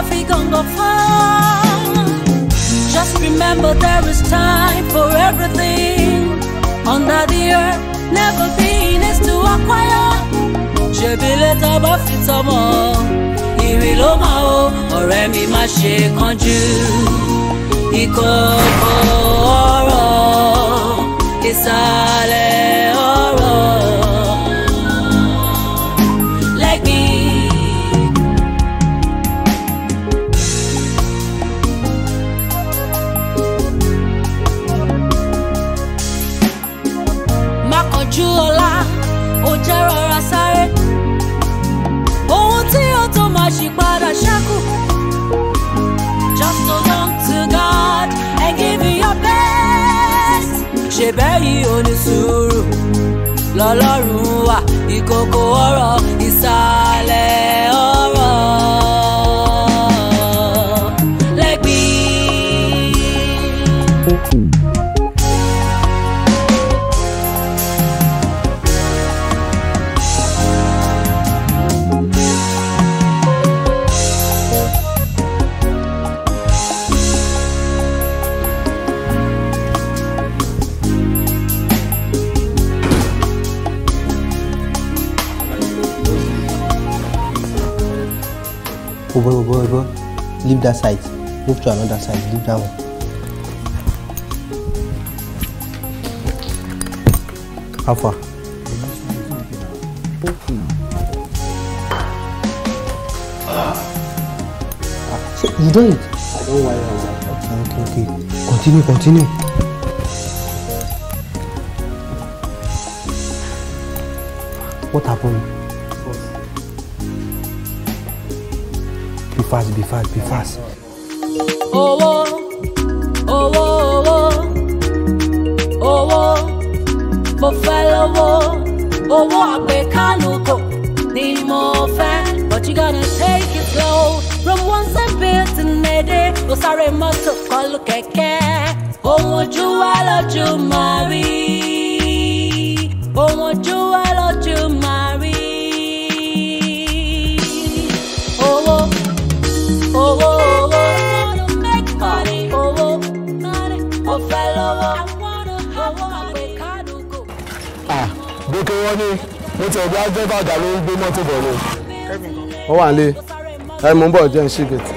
fi gàngàn fún. Just remember there is time for everything under the earth. Never been is to acquire. Ṣèbí létà bá fi tọmọ, ìrì ló máa o, ọ̀rẹ́ mi má ṣe kánjú. Ìkọ̀kọ̀ ọ̀rọ̀, ìsàlẹ̀ ọ̀rọ̀. Lẹ́gbìn. má kọjú ọlá ó jẹ́ rọra sáré ohun tí ó tó máa ṣì padà ṣẹ́kù just hold on to God and give it your best ṣe bẹ́yìí ò ní sùúrù lọ́lọ́run wà ìkòkò ọ̀rọ̀ ìsàlẹ̀ ọ̀rọ̀ lẹ́gbìn. Oh boy, oh boy, oh boy. Leave that side. Move to another side. Leave that one. How far? Ah, so you don't eat? I don't worry. Okay, okay, okay. Continue, continue. What happened? Be fast, be fast, be fast. owó owó owó owó mo fẹ́ lówó owó àgbékánukò ni mo fẹ́ but you gonna take it slow from one side to another ó sáré mọ́tò kọlù kẹ̀kẹ́ ohun ojú wa lójú máa rí ohun ojú wa lójú máa rí owó owó owó make money owó mo fẹ́ lówó owó àgbékánukò. Ah, gòkè wọn ni mo ti ọ̀gá dẹ́fà àgbà ló ń gbé mọ́tò bọ̀ ni. wọ́n wà nílé ẹ mú bọ̀ jẹ́ ń ṣí gètè.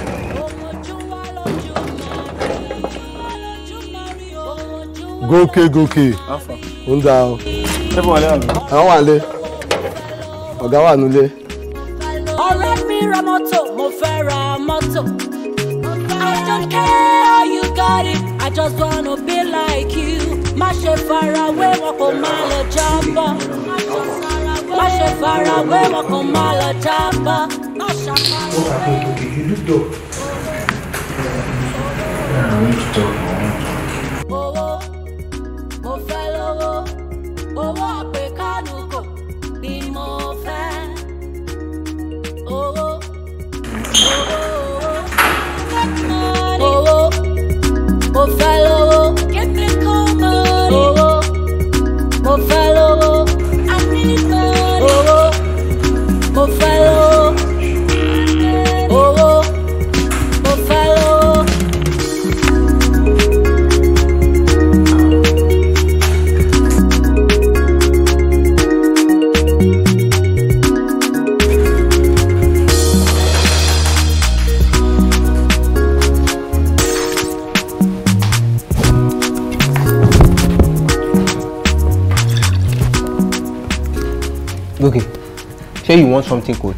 gòkè gòkè ń da ọ. àwọn wà nílé ọ̀gá wà nílé. ọ̀rẹ́ mi ra mọ́tò mo fẹ́ ra mọ́tò. I don't care how you got it, I just wanna be like you. Má ṣe farawé wọn kò má lọ jábọ́. Má ṣe farawé wọn kò má lọ jábọ́. Má ṣàfarawé. Owó, mo fẹ́ lówó, owó àpèkánukò ni mo fẹ́. Owó, owó, owó, owó, mo fẹ́ lówó. Give me cool money. Owó, mo fẹ́ lówó. I need money. Owó, mo fẹ́ lówó. Owó, mo fẹ́ lówó. Okay. Say you want something cold.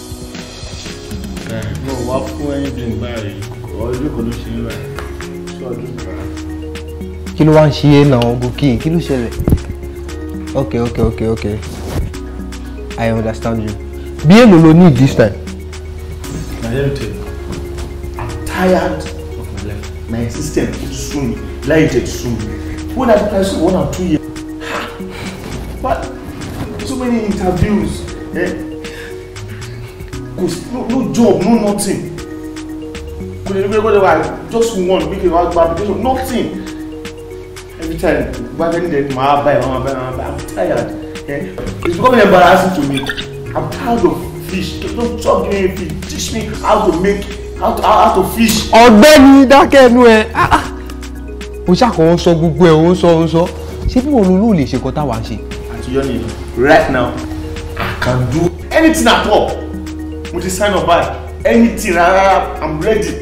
mo wá fún ẹyin drink báyìí ọdún kan ló ṣe ń rà sí ọdún kan. Kí ló wá ń ṣe é náà, Gòkè? Kí ló ṣẹlẹ̀? Okay, okay, okay, okay. I understand you. Bí èlò lo need this time? na let me tell you i'm tired of my life my existence dey sue me life dey sue me when i apply school one and two years ha but so many interviews eh go no no job no nothing kò lè gbé gbọ́dọ̀ wá just one make it wá gba application nothing every time gba any day màá buy màá buy màá buy i'm tired eh it's becoming embarrassing to me i'm tired of fish don't stop giving me fish teach me how to make how to how, how to fish. ọ̀gbẹ́ni dákẹ́ ẹnu ẹ Ah, ah. o ṣàkóso sọ gbogbo ẹ o ń sọ o ń sọ ṣé bí wọn ló lè ṣe nǹkan táwa ń ṣe. àti yọni right now i can do anything at all mo ti sign up by anything rárá i'm ready.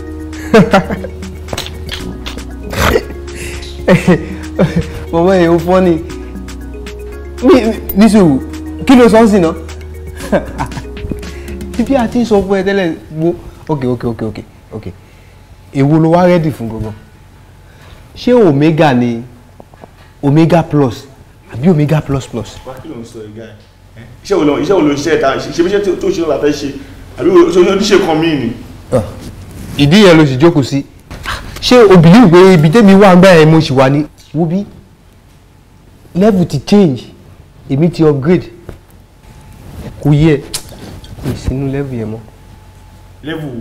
bàbá yẹn ó fọ́ ni mi nísòwò kí ló sọ ń sìn náà bí a ti ń sọ fún ẹ tẹ́lẹ̀ wo ok ok ok ok ok èwo ló wá rẹ́dì fún gangan ṣé omega ni omega plus àbí omega plus plus. wá kí ló ń sọ ìgbà ẹ iṣẹ́ wo ló iṣẹ́ wo ló ń ṣe ẹ̀ta ṣe bí iṣẹ́ tó ṣe ló la fẹ́ ṣe àbí oníṣẹ́ kan míì ni. ìdí yẹn ló sì jókòó sí ṣé o believe pé ibi tẹ́mi wà gbà yẹn mo sì wà ní wo bí level ti change èmi ti upgrade kò yẹ kò sínú level yẹn mọ́. level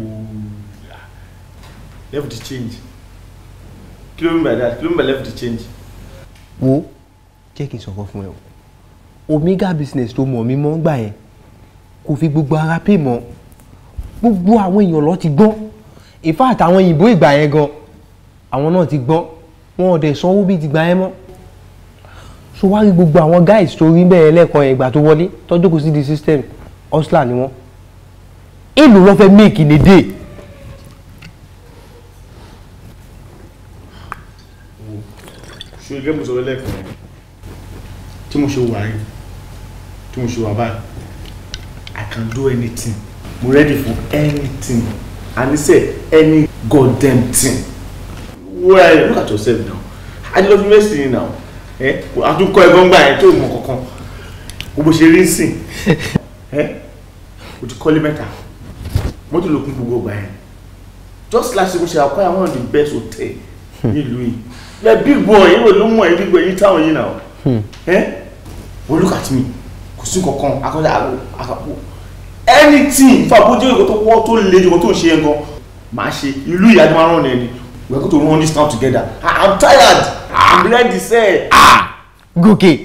level ti change kí ló ń bá that kí ló ń bá level ti change. wo jẹ́ kí n sọ̀rọ̀ fún ẹ o omega business tó mọ̀ mí mọ́ gbà yẹn kò fi gbogbo ara pè mọ́ gbogbo àwọn èèyàn lọ ti gbọ́n in fact àwọn òyìnbó ìgbà yẹn gan àwọn náà ti gbọ́n wọn ò dẹ̀ sanwó bíi ti gbà yẹn mọ́ so wá rí gbogbo àwọn guys tó rí bẹ́ẹ̀ lẹ́ẹ̀kan yẹn ìgbà tó wọlé tọ́jú kò sí di system hustler ni wọ́n èlò lọ́ fẹ́ make in a day ṣe gẹ́gẹ́ mo sọ̀rọ̀ lẹ́ẹ̀kan yẹn tí mo ṣe wà yìí tí mo ṣe wà báyìí I can do anything mo ready for anything and he said any goddamn thing well look at yourself now I love university now ẹ àtúnkọ ẹ̀gbọ́n gbà yẹn tó mọ kankan gbogbo ṣe rí sìn ẹ o ti kọ́lé mẹ́ta mọ́tò ló kún gbogbo gbà yẹn just last week mo ṣe acquire one of the best hotel nílùú yìí the big boy yìí wò ló mọ̀ ẹ́ big boy yìí táwọn yìí náà ẹ well look at me kò sí kankan akọ́jà àkàpọ̀ anything fún àbójú ìkọ́ tó wọ́ tó le jù kó tó ń ṣe yẹn gan máa ṣe ìlú ìyá tó máa rán ẹni we are going to run this town together I am tired I am ready sẹ́ gòkè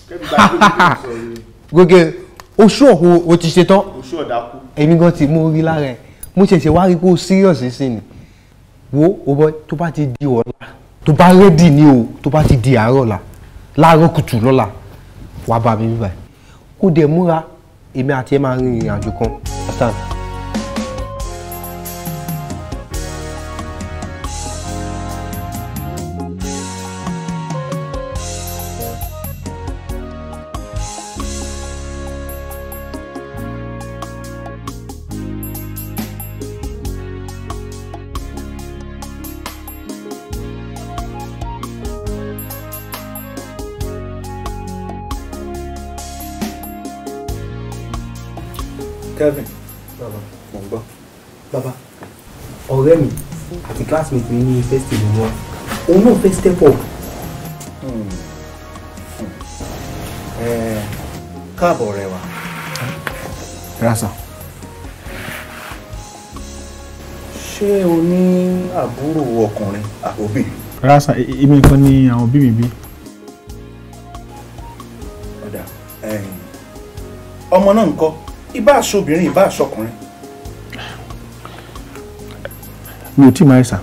gòkè oṣù ọ̀hún o ti ṣe tán oṣù ọ̀dàkú èmi gan ti mú orí lára ẹ mo ṣẹ̀ṣẹ̀ wá rí pé o serious sí ni wo o bọ tó bá ti di ọ̀la tó bá rẹ́dì ni o tó bá ti di àárọ̀ la láàárọ̀ kùtù lọ́la wàá bá mi bíbá kó dẹ̀ múra èmi àti ẹ máa rin ìrìn àjò kan understand. Kevin. Bàbá, mo ń gbọ́. Bàbá, ọ̀rẹ́ mi àti classmate mi ní university ló wọ́n. Òun náà fẹ́ step up. Káàbọ̀ ọ̀rẹ́ wa. rasa Ṣé o ní àbúrò ọkùnrin àbóbì? rasa èmi nìkan ni àwọn òbí mi bí Ọ̀dà. ẹ̀yìn. Ọmọ náà ń kọ́. Ìbá aṣọbìnrin ìbá aṣọkùnrin. mi ò tí ì máa ṣà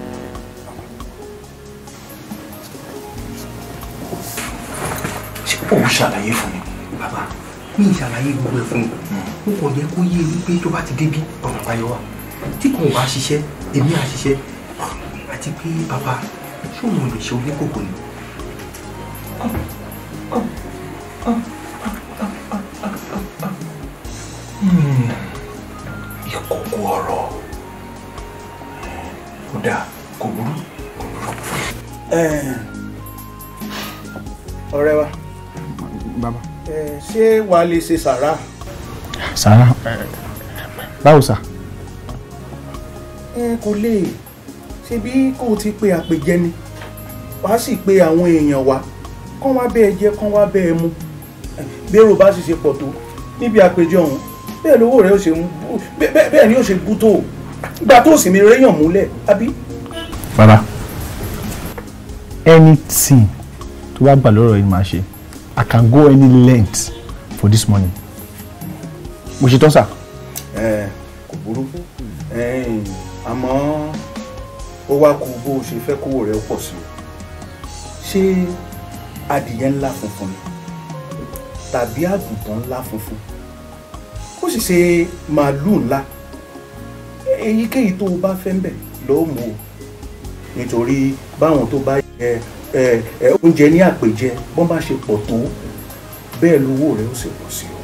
Ṣé òun ṣàlàyé fún mi? Bàbá, mi ì ṣàlàyé gbogbo ẹ̀ fún mi. Mo kàn yẹ kó yé mi pé tó bá ti débí ọ̀nà àbáyọ wà. Tí kò wá ṣiṣẹ́, èmi á ṣiṣẹ́. Àti pé bàbá, ṣé òun lè ṣe oníkòkò ni? ìkòkò ọ̀rọ̀ kò dáa kò burú kò burú. ọ̀rẹ́ wa bàbá ṣé wàá lè ṣe sàrà sàrà báwo sà kò lè ṣe bí kò ti pe àpèjẹ ni wàá sì pe àwọn èèyàn wa kán wá bẹ́ẹ̀ jẹ kán wá bẹ́ẹ̀ mu bẹ́ẹ̀rù bá sì ṣe pọ̀ tó níbi àpèjẹ ọ̀hún bẹ́ẹ̀ lówó rẹ̀ ó ṣe ń bú bẹ́ẹ̀ bẹ́ẹ̀ ni ó ṣe bú tó gbà tó sì mi réyàn múlẹ̀ àbí. bàbá anything tó bá gbà lọ́rọ̀ yìí máa ṣe i can go any length for this money mo ṣe tán sà. ẹ kò burú ẹ̀ẹ́n, àmọ́ ó wá kú bó o ṣe fẹ́ kówó rẹ̀ pọ̀ sí o ṣé adìyẹ ńlá funfun ni tàbí àgùntàn ńlá funfun ó sì ṣe màálùú ńlá èyíkéyìí tó o bá fẹ́ ń bẹ̀ lọ́ọ́ mú o nítorí báwọn tó bá jẹ ẹ ẹ oúnjẹ ní àpèjẹ bọ́n bá ṣe pọ̀ tó bẹ́ẹ̀ lówó rẹ̀ ó sì pọ̀ sí o.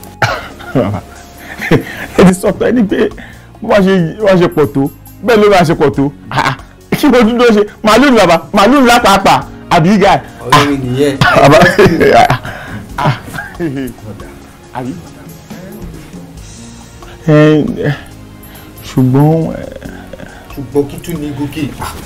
ẹ ti sọ pé ẹni pé bó bá ṣe bó bá ṣe pọ̀ tó bẹ́ẹ̀ ló bá ṣe pọ̀ tó Ah, kí ló dúró ṣe màálù ní bàbá màálù ńlá pàápàá àbí gà. ọ̀rẹ́ mi nìyẹn. bàbá ah, àbí. ẹ ẹ, ṣùgbọ́n ẹ, ṣùgbọ́n kí tún ní gòkè.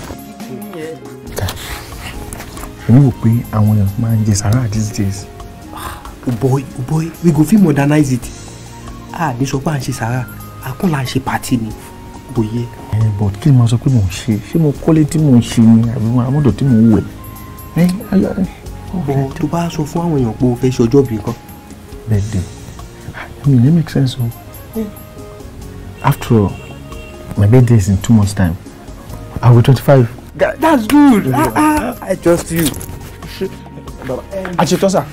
èmi wò pé àwọn èèyàn máa ń jẹ sàrà these days. o boy o boy we go fit modernize it a ní sọ pé à ń ṣe sàrà àkún là ń ṣe pàtì ni bòye. ẹ but kí ni mo sọ pé mò ń ṣe ṣé mo kọ́lé tí mò ń ṣe ni àbí mo àmọ́dọ̀ tí mò ń wẹ̀. ẹ ayọ̀ ẹ bọ̀ tó bá sọ fún àwọn èèyàn pé o fẹ́ ṣe ọjọ́ bí kan. birthday I mean it make sense o. after all my birthday is in two months time I will be twenty-five. that's good ah ah i trust you. àṣetọ́ sà.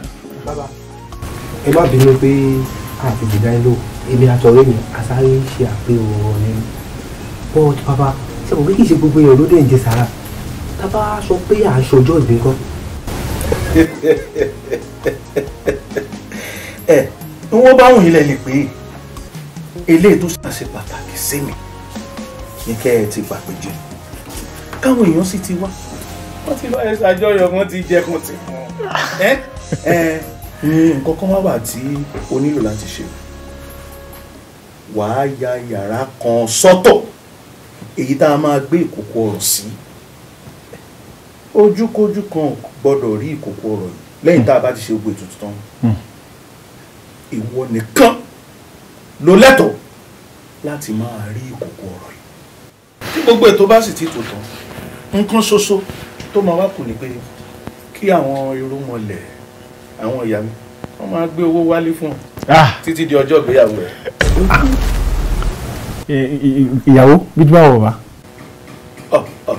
ẹ má bínú pé àti jìdá ẹ lò èmi àtọ̀rẹ́ mi àsáré ṣe àpérò ọ̀rẹ́ mi but bàbá ṣe kò pé kì í ṣe gbogbo èèyàn ló dé ń jẹ sàrà tá a bá sọ pé à ń ṣọjọ́ ìbí kan. ẹ ní wọ́n bá wùn yín lẹ́yìn pé eléyìí tó ṣàṣe pàtàkì sí mi ní kẹ́ ẹ ti gbàgbé jẹ káwọn èèyàn sì ti wá wọ́n ti bá ẹ ṣàjọyọ̀ wọ́n ti jẹ kan ti fún ẹ ẹ ní nǹkan kan wá wà tí o nílò láti ṣe wàá ya yàrá kan sọ́tọ̀ èyí tá a máa gbé ìkòkò ọ̀rọ̀ sí ojúkójú kan ò gbọ́dọ̀ rí ìkòkò ọ̀rọ̀ yìí lẹ́yìn tá a bá ti ṣe gbogbo ètùtù tán ìwọ nìkan ló lẹ́tọ̀ọ́ láti máa rí ìkòkò ọ̀rọ̀ yìí tí gbogbo ètò bá sì ti tò tán nǹkan ṣoṣo tó máa wá kù ni pé kí àwọn irúnmọlẹ̀ àwọn ìyá mi wọ́n máa gbé owó wálé fún ọ Ah, títí di ọjọ́ ìgbéyàwó rẹ̀. ì- ì- ìyàwó bí tí báwo bàbá. ọ ọ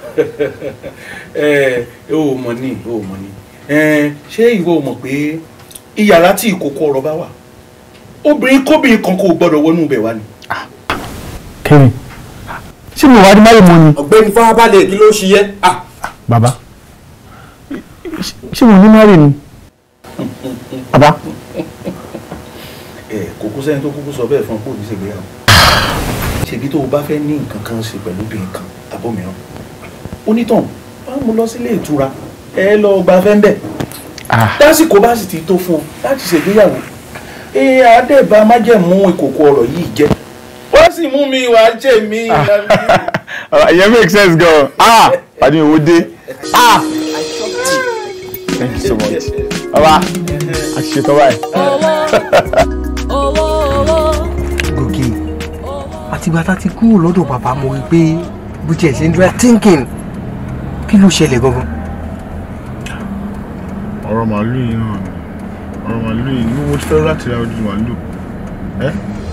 ẹ ẹ ò mọ̀ ní ò mọ̀ ní ẹ ṣé ìwọ ò mọ̀ pé iyàrá tí ìkòkò ọ̀rọ̀ bá wà obìnrin kóbìnrin kan kò gbọ́dọ̀ wọnú ibẹ̀ wá ni. Kevin ṣé mo wá di máyì mọ́ ni. ọ̀gbẹ́ni farabalẹ̀ kí ló ń ṣe yẹ. bàbá ṣé mo ní márì ni. bàbá ẹ kò kú sẹ́ni tó kúkú sọ bẹ́ẹ̀ fún ọ pé òbí ṣègbéyàwó. ṣèbí tó o bá fẹ́ ní nǹkan kan ṣe pẹ̀lú obìnrin kan àbọ̀mìíràn onítàn wàá mú lọ sílé ìtura ẹ lọ gba fẹ́ńbẹ̀ ah lásìkò bá sì ti tó fún ọ láti ṣègbéyàwó ẹ àdẹ́bà májẹ̀mú ìkòkò ọ̀rọ̀ yìí jẹ́ wọ́n sì mú mi wàá jẹ́ mi. ìyẹn make sense gan ah pàdé owó dé ah thank you so much bàbá a ti ṣetán báyìí. owó owó gòkè àtìgbà tá a ti kúrò lọ́dọ̀ bàbá mo rí i pé bó tiẹ̀ ṣe ń dúró thinking kí ló ṣẹlẹ̀ gangan. ọ̀rọ̀ màálù yìí náà ni ọ̀rọ̀ màálù yìí ni mo ti fẹ́ láti ra ojú màálù ẹ́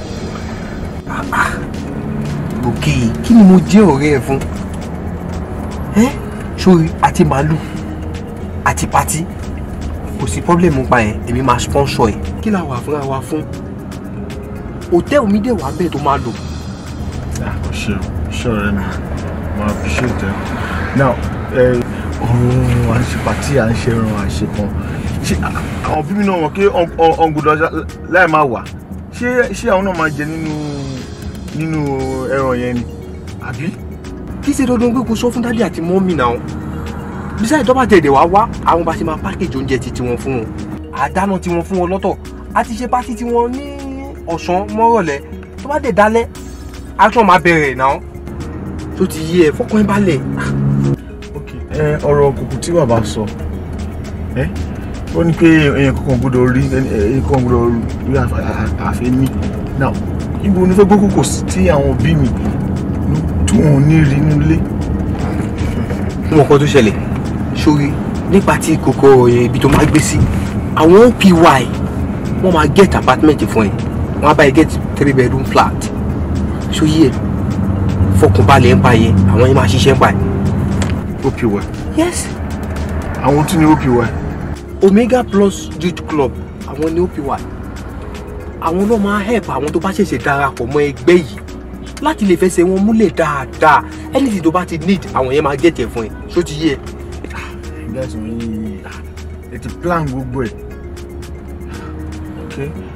gòkè kí ni mo jẹ́ ọ̀rẹ́ ẹ fún ẹ́ sórí àti màálù àti pátí kò sí pọ́blẹ́mù pa ẹ̀ èmi máa sponsor ẹ̀ kí la wà fúnra wa fún hòtẹ́ẹ̀lì mi dẹ̀ wà bẹ́ẹ̀ tó máa lò o ṣe o ṣe ọ̀rẹ́ mi mo appreciate ẹ now ẹ ọ̀rọ̀ à ń ṣe pàtí à ń ṣe ẹran à ń ṣe kan ṣé àwọn bíbí náà wọ̀ kí ọ̀ngùdọ̀ láì máa wà ṣé ṣé àwọn náà máa jẹ nínú nínú ẹran yẹn ni àbí. kí ṣe dandan pé kò sọ fún dádì àti mọ́mì náà bísáì tó bá tẹ̀lé wá wá àwọn bá ṣe máa pákéjì oúnjẹ ti tiwọn fún wọn àdáná tiwọn fún wọn lọ́tọ̀ a ti ṣe pátí tiwọn ní ọ̀sán mọ́rọ̀lẹ́ tó bá dé dálẹ́ action máa bẹ̀rẹ̀ náà tó ti yé ẹ fọkàn ẹ balẹ̀ ok ẹ ọ̀rọ̀ kùkù tí bàbá sọ ẹ ó ní pé èèyàn kankan gbọ́dọ̀ rí èèyàn kankan gbọ́dọ̀ rí àfẹ ní now ibo ni fẹ́ gbọ́ kókò sí tí àwọn òbí mi tí wọn ò ní rí inú ilé. wọn kọ́ tó ṣẹlẹ̀ sórí nípa tí kòkó ibi tó máa gbé sí àwọn opy wọ́n máa get apartment fún ẹ wọ́n á bá ẹ get three bedroom flat ṣó yí ẹ fọkànbalẹ̀ ń pa yẹn àwọn yẹn máa ṣiṣẹ́ ń pa ẹ. opy yes àwọn tún ní opy omega plus youth club àwọn ní opy àwọn náà máa help àwọn tó bá ṣẹ̀ṣẹ̀ darapọ̀ mọ́ ẹgbẹ́ yìí láti lè fẹsẹ̀ wọn múlẹ̀ dáadáa anything tó bá ti need àwọn yẹn máa get ẹ̀ fún ẹ ṣó ti yé ẹ. guys wọ́n yìí ẹ ti plan gbogbo ẹ̀ ok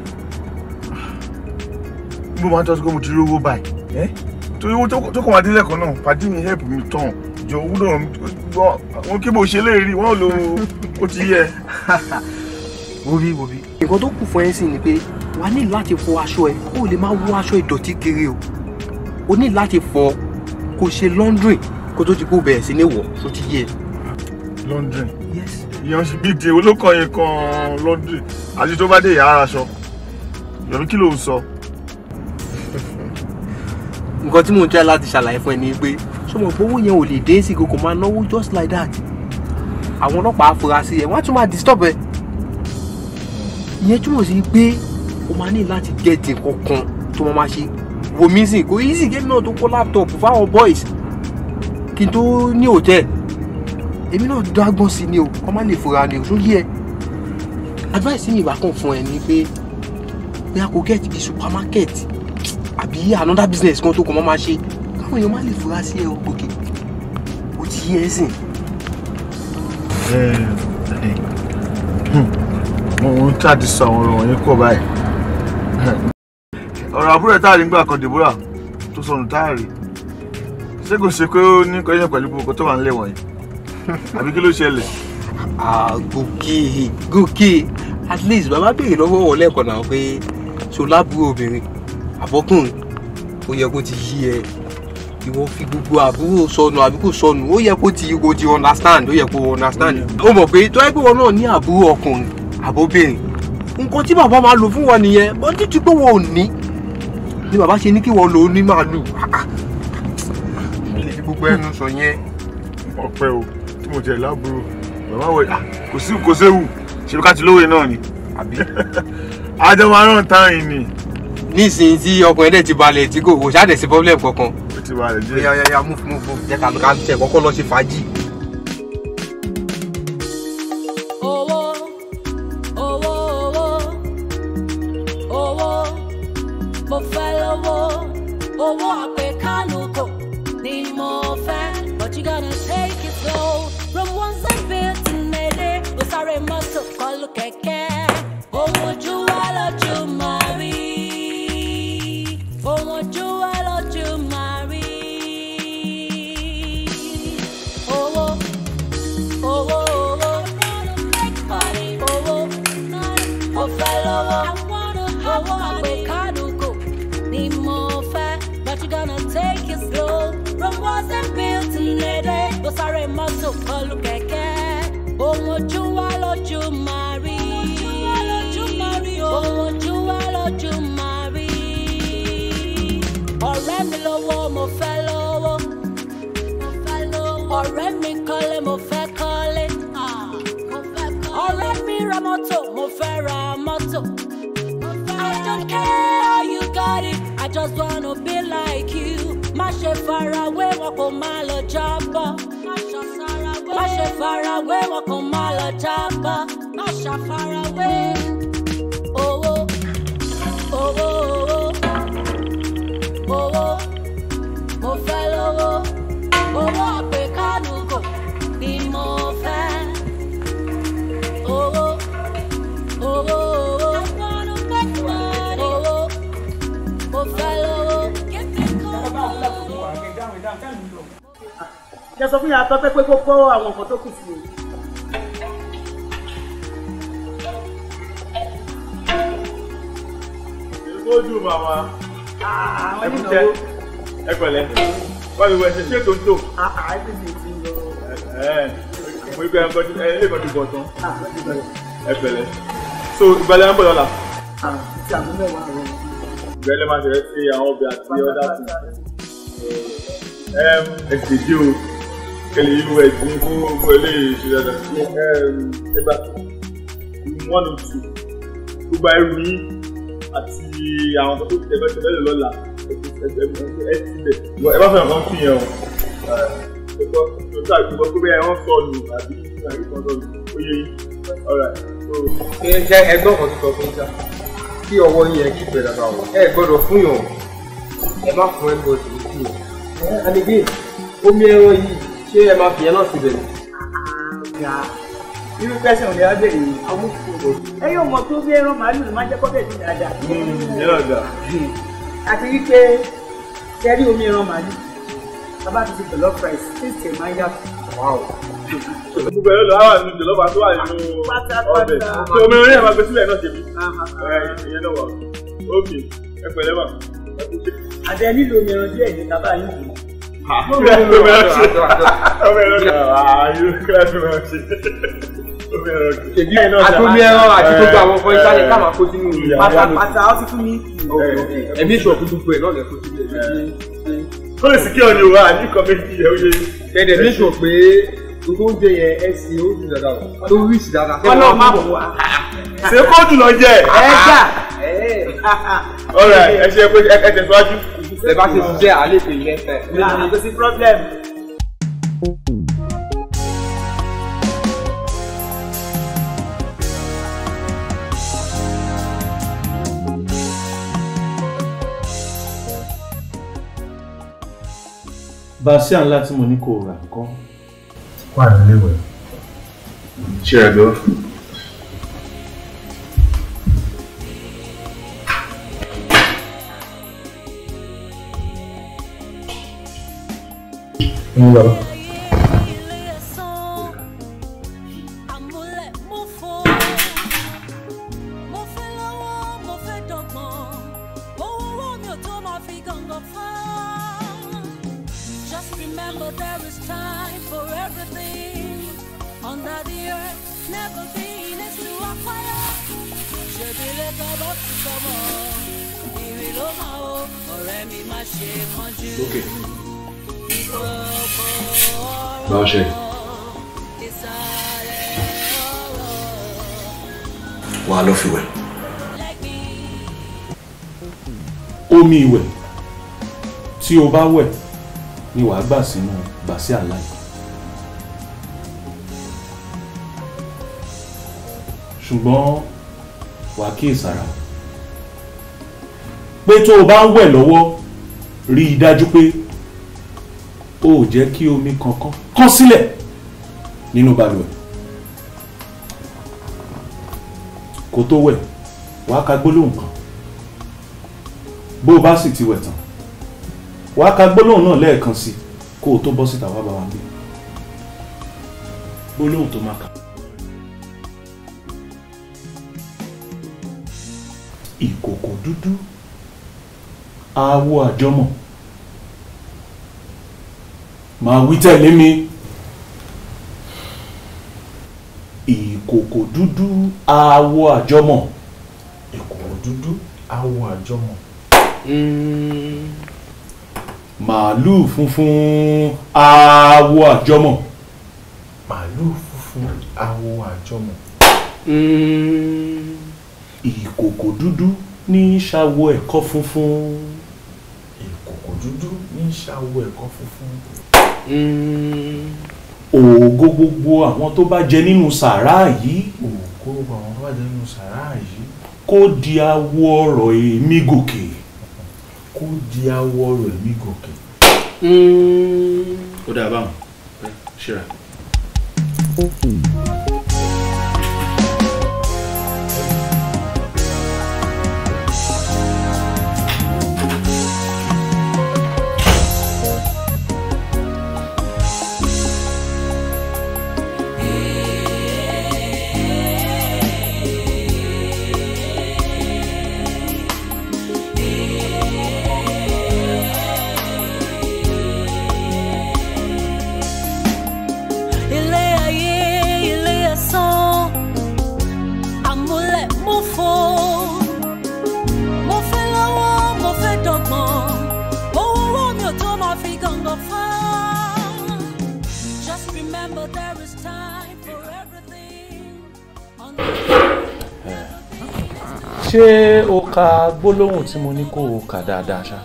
gbogbo máa ń tọ́sí pé mo ti rí owó báyìí torí owó tó kàn wá dé lẹ́kọ̀ọ́ náà pàdé mi help mi tán jọ owó náà gbọ́ wọn kí mo ṣe léèrí wọn lo ó ti yẹ. wobi wobi. nǹkan tó kù fún ẹ sí ni pé wàá ní láti fọ aṣọ ẹ kó o lè máa wọ aṣọ ìdọ̀tí kiri o o ní láti fọ kó o ṣe laundry kó tó ti kó o bẹ̀rẹ̀ sí ní wọ̀ tó ti yé ẹ. laundry yes. ìyẹn ṣe bíi di olókọ yẹn kan laundry àti tó bá dé ìyá aṣọ yọ̀rọ̀ kí ló ń sọ. nǹkan tí mò ń tẹ́ láti ṣàlàyé fún ẹ ni pé sọmọ gbowó yẹn ò lè dé sí kò kò máa náwó just like that àwọn ọlọ́pàá afurasí ẹ wọ́n á tún máa disturb ẹ ìyẹn túmọ̀ sí pé o máa ní láti gẹ̀ẹ́tì kankan tó máa máa ṣe wo music kò easy game náà tó kó laptop fáwọn boys kí n tó ní hòtẹ́ẹ̀ èmi náà dágbọ́n sí ni o kọ́ má lè fura ni o tó yẹ advice mi ìbá kan fún ẹ ni pé bí a kò gẹ̀ẹ́tì bí supermarket àbí another business kan tó kàn máa ma ṣe káwọn èèyàn má lè fura sí ẹ òkè o ti yẹ ẹ sìn. mo ń tàdí sọ àwọn ọ̀rọ̀ yẹn kọ̀ báyìí ọ̀rọ̀ àbúrò ẹ̀ táàrí ńgbà kan Deborah tó sọnù táàrí ṣé kò ṣe pé ó ní kọ́yìn pẹ̀lú gbogbo tó wà nílẹ̀ wọ̀nyí àbí kí ló ṣẹlẹ̀. gòkè gòkè at least bàbá béèrè lọ́wọ́ wọn lẹ́ẹ̀kan náà pé ṣo lábúrò obìnrin àbọ́kùnrin ó yẹ kó ti yí ẹ ìwọ fi gbogbo àbúrò sọnù àbí kò sọnù ó yẹ kó ti kó ti understand ó yẹ kó understand ó mọ̀ pé tó yẹ pé wọn náà ní àbúrò ọkùnrin àbóbìnrin nǹkan tí bàbá máa lò fún wọn nìyẹn bó títí pé wọn ò ní ni bàbá ṣe ní kí wọn lò ó ní màálù lè fi gbogbo ẹnu sọ yẹn. ọpẹ́ o tí mo jẹ láàbúrò bàbá wẹ kò sí kò séwu ṣe ká ti lówe náà ni àbí. àjọ máa rán tán yìí ni. nísìnyí tí ọkùnrin dẹ̀ ti balẹ̀ tí kò kò ṣáà sí problem kankan. ó ti balẹ̀ díẹ̀. ya ya ya move move move jẹ́ ká lọ ká tẹ̀ kọ́kọ́ lọ ṣe fàájì. owó owó owó owó mo fẹ́ lówó owó àpèkánukò ni mo fẹ́ but you gonna take it slow from one side bill to another ó sáré mọ́tò kọlù kẹ̀kẹ́ ohun ojú wa lójú máa rí ohun ojú wa lójú máa rí owó owó owó owó mo fẹ́ lówó owó àpèkánukò ni mo fẹ́ but you gonna take it slow from one side bill to another ó sáré mọ́tò kọlù kẹ̀kẹ́ ohun ojú wa lójú máa rí ohun ojú wa lójú máa rí ọ̀rẹ́ mi lówó mo fẹ́ lówó ọ̀rẹ́ mi kọ́lé mo fẹ́ kọ́lé ọ̀rẹ́ mi ra mọ́tò mo fẹ́ ra mọ́tò. I don't care how you got it, I just wanna be like you. Má ṣe farawé wọn kò má lọ jábọ́. Má ṣe farawé wọn kò má lọ jábọ́. Má ṣàfarawé. Owó owó owó owó mo fẹ́ lówó owó àpèkánukò ni mo fẹ́. Owó owó owó owó mo fẹ́ lówó. jẹ́ sọ fún yàrá pẹ́pẹ́ pé kó kó àwọn nǹkan tó kù sí i. ojú màmá àwọn ẹ kú ìnáwó tẹ ẹ pẹ̀lẹ́ báyìí wọ ẹsẹ ṣé tó ń tò àìsí ti lọ. ẹ mo gbé ẹ gbọdọ ẹ lè gbọdọ bọ tán ẹ pẹ̀lẹ́ so ìgbàlẹ̀ ń bọ̀ lọ́la àti àmú mẹ́wàá rẹ̀. ìgbàlẹ̀ máa ṣẹlẹ̀ sí àwọn ọbẹ̀ àti ọ̀dà fún ẹ ẹ sì dé o kẹlẹ yìí wọ ẹdín fún gbogbo eléyìí ṣe dáadáa ẹ ẹ gbà one oh two gbogbo ẹrù yín àti àwọn kan tó ti tẹ̀fẹ́ tẹ̀fẹ́ lè lọ́la ẹ ti bẹ̀ ẹ bá fẹ́ràn kan fi yẹn o ẹ gbọ́ tó tà gbọ́ pé bẹ́ẹ̀ wọ́n sọnù àbí àbí kan sọnù ó yẹ yín alright so ṣe ṣe ẹgbọ́n kan tó sọ fún ìjà kí ọwọ́ yín ẹ kí pẹ̀lú àbá wọn ẹ gbọ́dọ̀ fún yàn ẹ má fún ẹ gbọ́dọ̀ ní kí o. àdìgbé omi ẹran yìí ṣé ẹ máa fi ẹ náà síbẹ̀ ni. ọ̀gá irú pẹ́sẹ̀ òní á bèrè àwọn òkúrò ẹ yóò mọ tó bí ẹran màálù ló máa ń jẹ́ kọ́ bẹ́ẹ̀ sí dáadáa. yẹn náà dà àti wípé kẹrí omi ẹran màálù bàbá ti ti jollof rice taste ẹ̀ máa ń yàtọ̀. gbogbo ẹ̀rọ lọ́wọ́ àwọn ìjọ lọ́ba tó wà nínú ọbẹ̀ tí omi orí ẹ̀ máa gbé sílẹ̀ náà ṣe mí ìyẹn náà wà ókè ẹ pẹ̀lẹ́ mà ẹ kú ṣe. àdẹ nílò omi ẹran díẹ̀ ní tábà yín yìí. omi ẹran ṣe omi ẹran ṣe ààyè kíláàsì máa ṣe omi ẹran ṣe. ṣèbí àtomi ẹran àti gbogbo àwọn ọkọ ìsàlẹ̀ ká máa kó sínú ìyá pátápátá ó ti fún mi. ẹ̀mí ìṣòro fún gbogbo ẹ̀ náà lè kó sínú ẹ̀ kó lè sì kí ọ̀nì wa ní kọ́mẹ́tì ẹ̀ ó yẹ. kẹ̀dẹ̀ ní sọ pé gbogbo oúnjẹ yẹn ẹ sì ó sì dáadáa o tó rí sí dáadáa. ọlọ́run má bọ̀ wá. ṣé kóòtù lọ jẹ. ẹ gbà. ọ̀rẹ́ ẹ ṣe pé ẹ tẹ̀síwájú. ẹ bá ṣe ṣiṣẹ́ àlè pè yẹn fẹ́. kò sí problem. bàṣíà ńlá tí mo ní kó rà nǹkan. wà nílé ìwẹ̀. ṣe ẹ gbọ́. ń lọ. Just remember there is time for everything under the earth. Never been is to acquire. Ṣèbílẹ̀ tọ́bọ̀ ti sọ̀bọ̀, ìrì ló máa wo ọ̀rẹ́ mi má ṣe kánjú. Ìkòkò Báwo ṣe? ìsàlẹ̀ ọ̀rọ̀. Wà á lọ fi wẹ̀. omi ìwẹ̀ tí o bá wẹ̀ ni wàá gbà sínú bàṣíà ńlá yìí. ṣùgbọ́n wàá kíyèsára pé tó o bá ń wẹ̀ lọ́wọ́ rí i dájú pé o ò jẹ́ kí omi kankan kán sílẹ̀ nínú balùwẹ̀ kó tó wẹ̀ wàá ka gbólóhùn kan bó o bá sì ti wẹ̀ tán wàá ka gbólóhùn náà lẹ́ẹ̀kan sí kó o tó bọ́ síta wá bá wa gbé gbólóhùn tó máa kà. ìkòkò dúdú àwọ̀ àjọmọ̀ máa wí tẹ̀lé mi ìkòkò dúdú àwọ̀ àjọmọ̀ ìkòkò dúdú awọ àjọmọ̀. màálù funfun àwọ̀ àjọmọ̀ màálù funfun awọ àjọmọ̀. ìkòkò dúdú ní ṣàwọ̀ ẹ̀kọ́ funfun ìkòkò dúdú ní ṣàwọ ẹ̀kọ́ funfun. ògo gbogbo àwọn tó bá jẹ nínú sàrá yìí òkú àwọn tó bá jẹ́ nínú sàrá yìí kó di awọ ọ̀rọ̀ èmi gòkè. kó di awọ rẹ̀ mí gòkè. ó dáa báwọn ṣíra. ilé ayé ilé ẹ̀sán àmúlẹ̀ mo fò mo fẹ́ lọ́wọ́ mo fẹ́ dọ̀gbọ́n owó owó mi ò tó máa fi gàngàn fá. just remember there is time for everything. ṣé o ka gbólóhùn tí mo ní kó o kà dáadáa ṣá.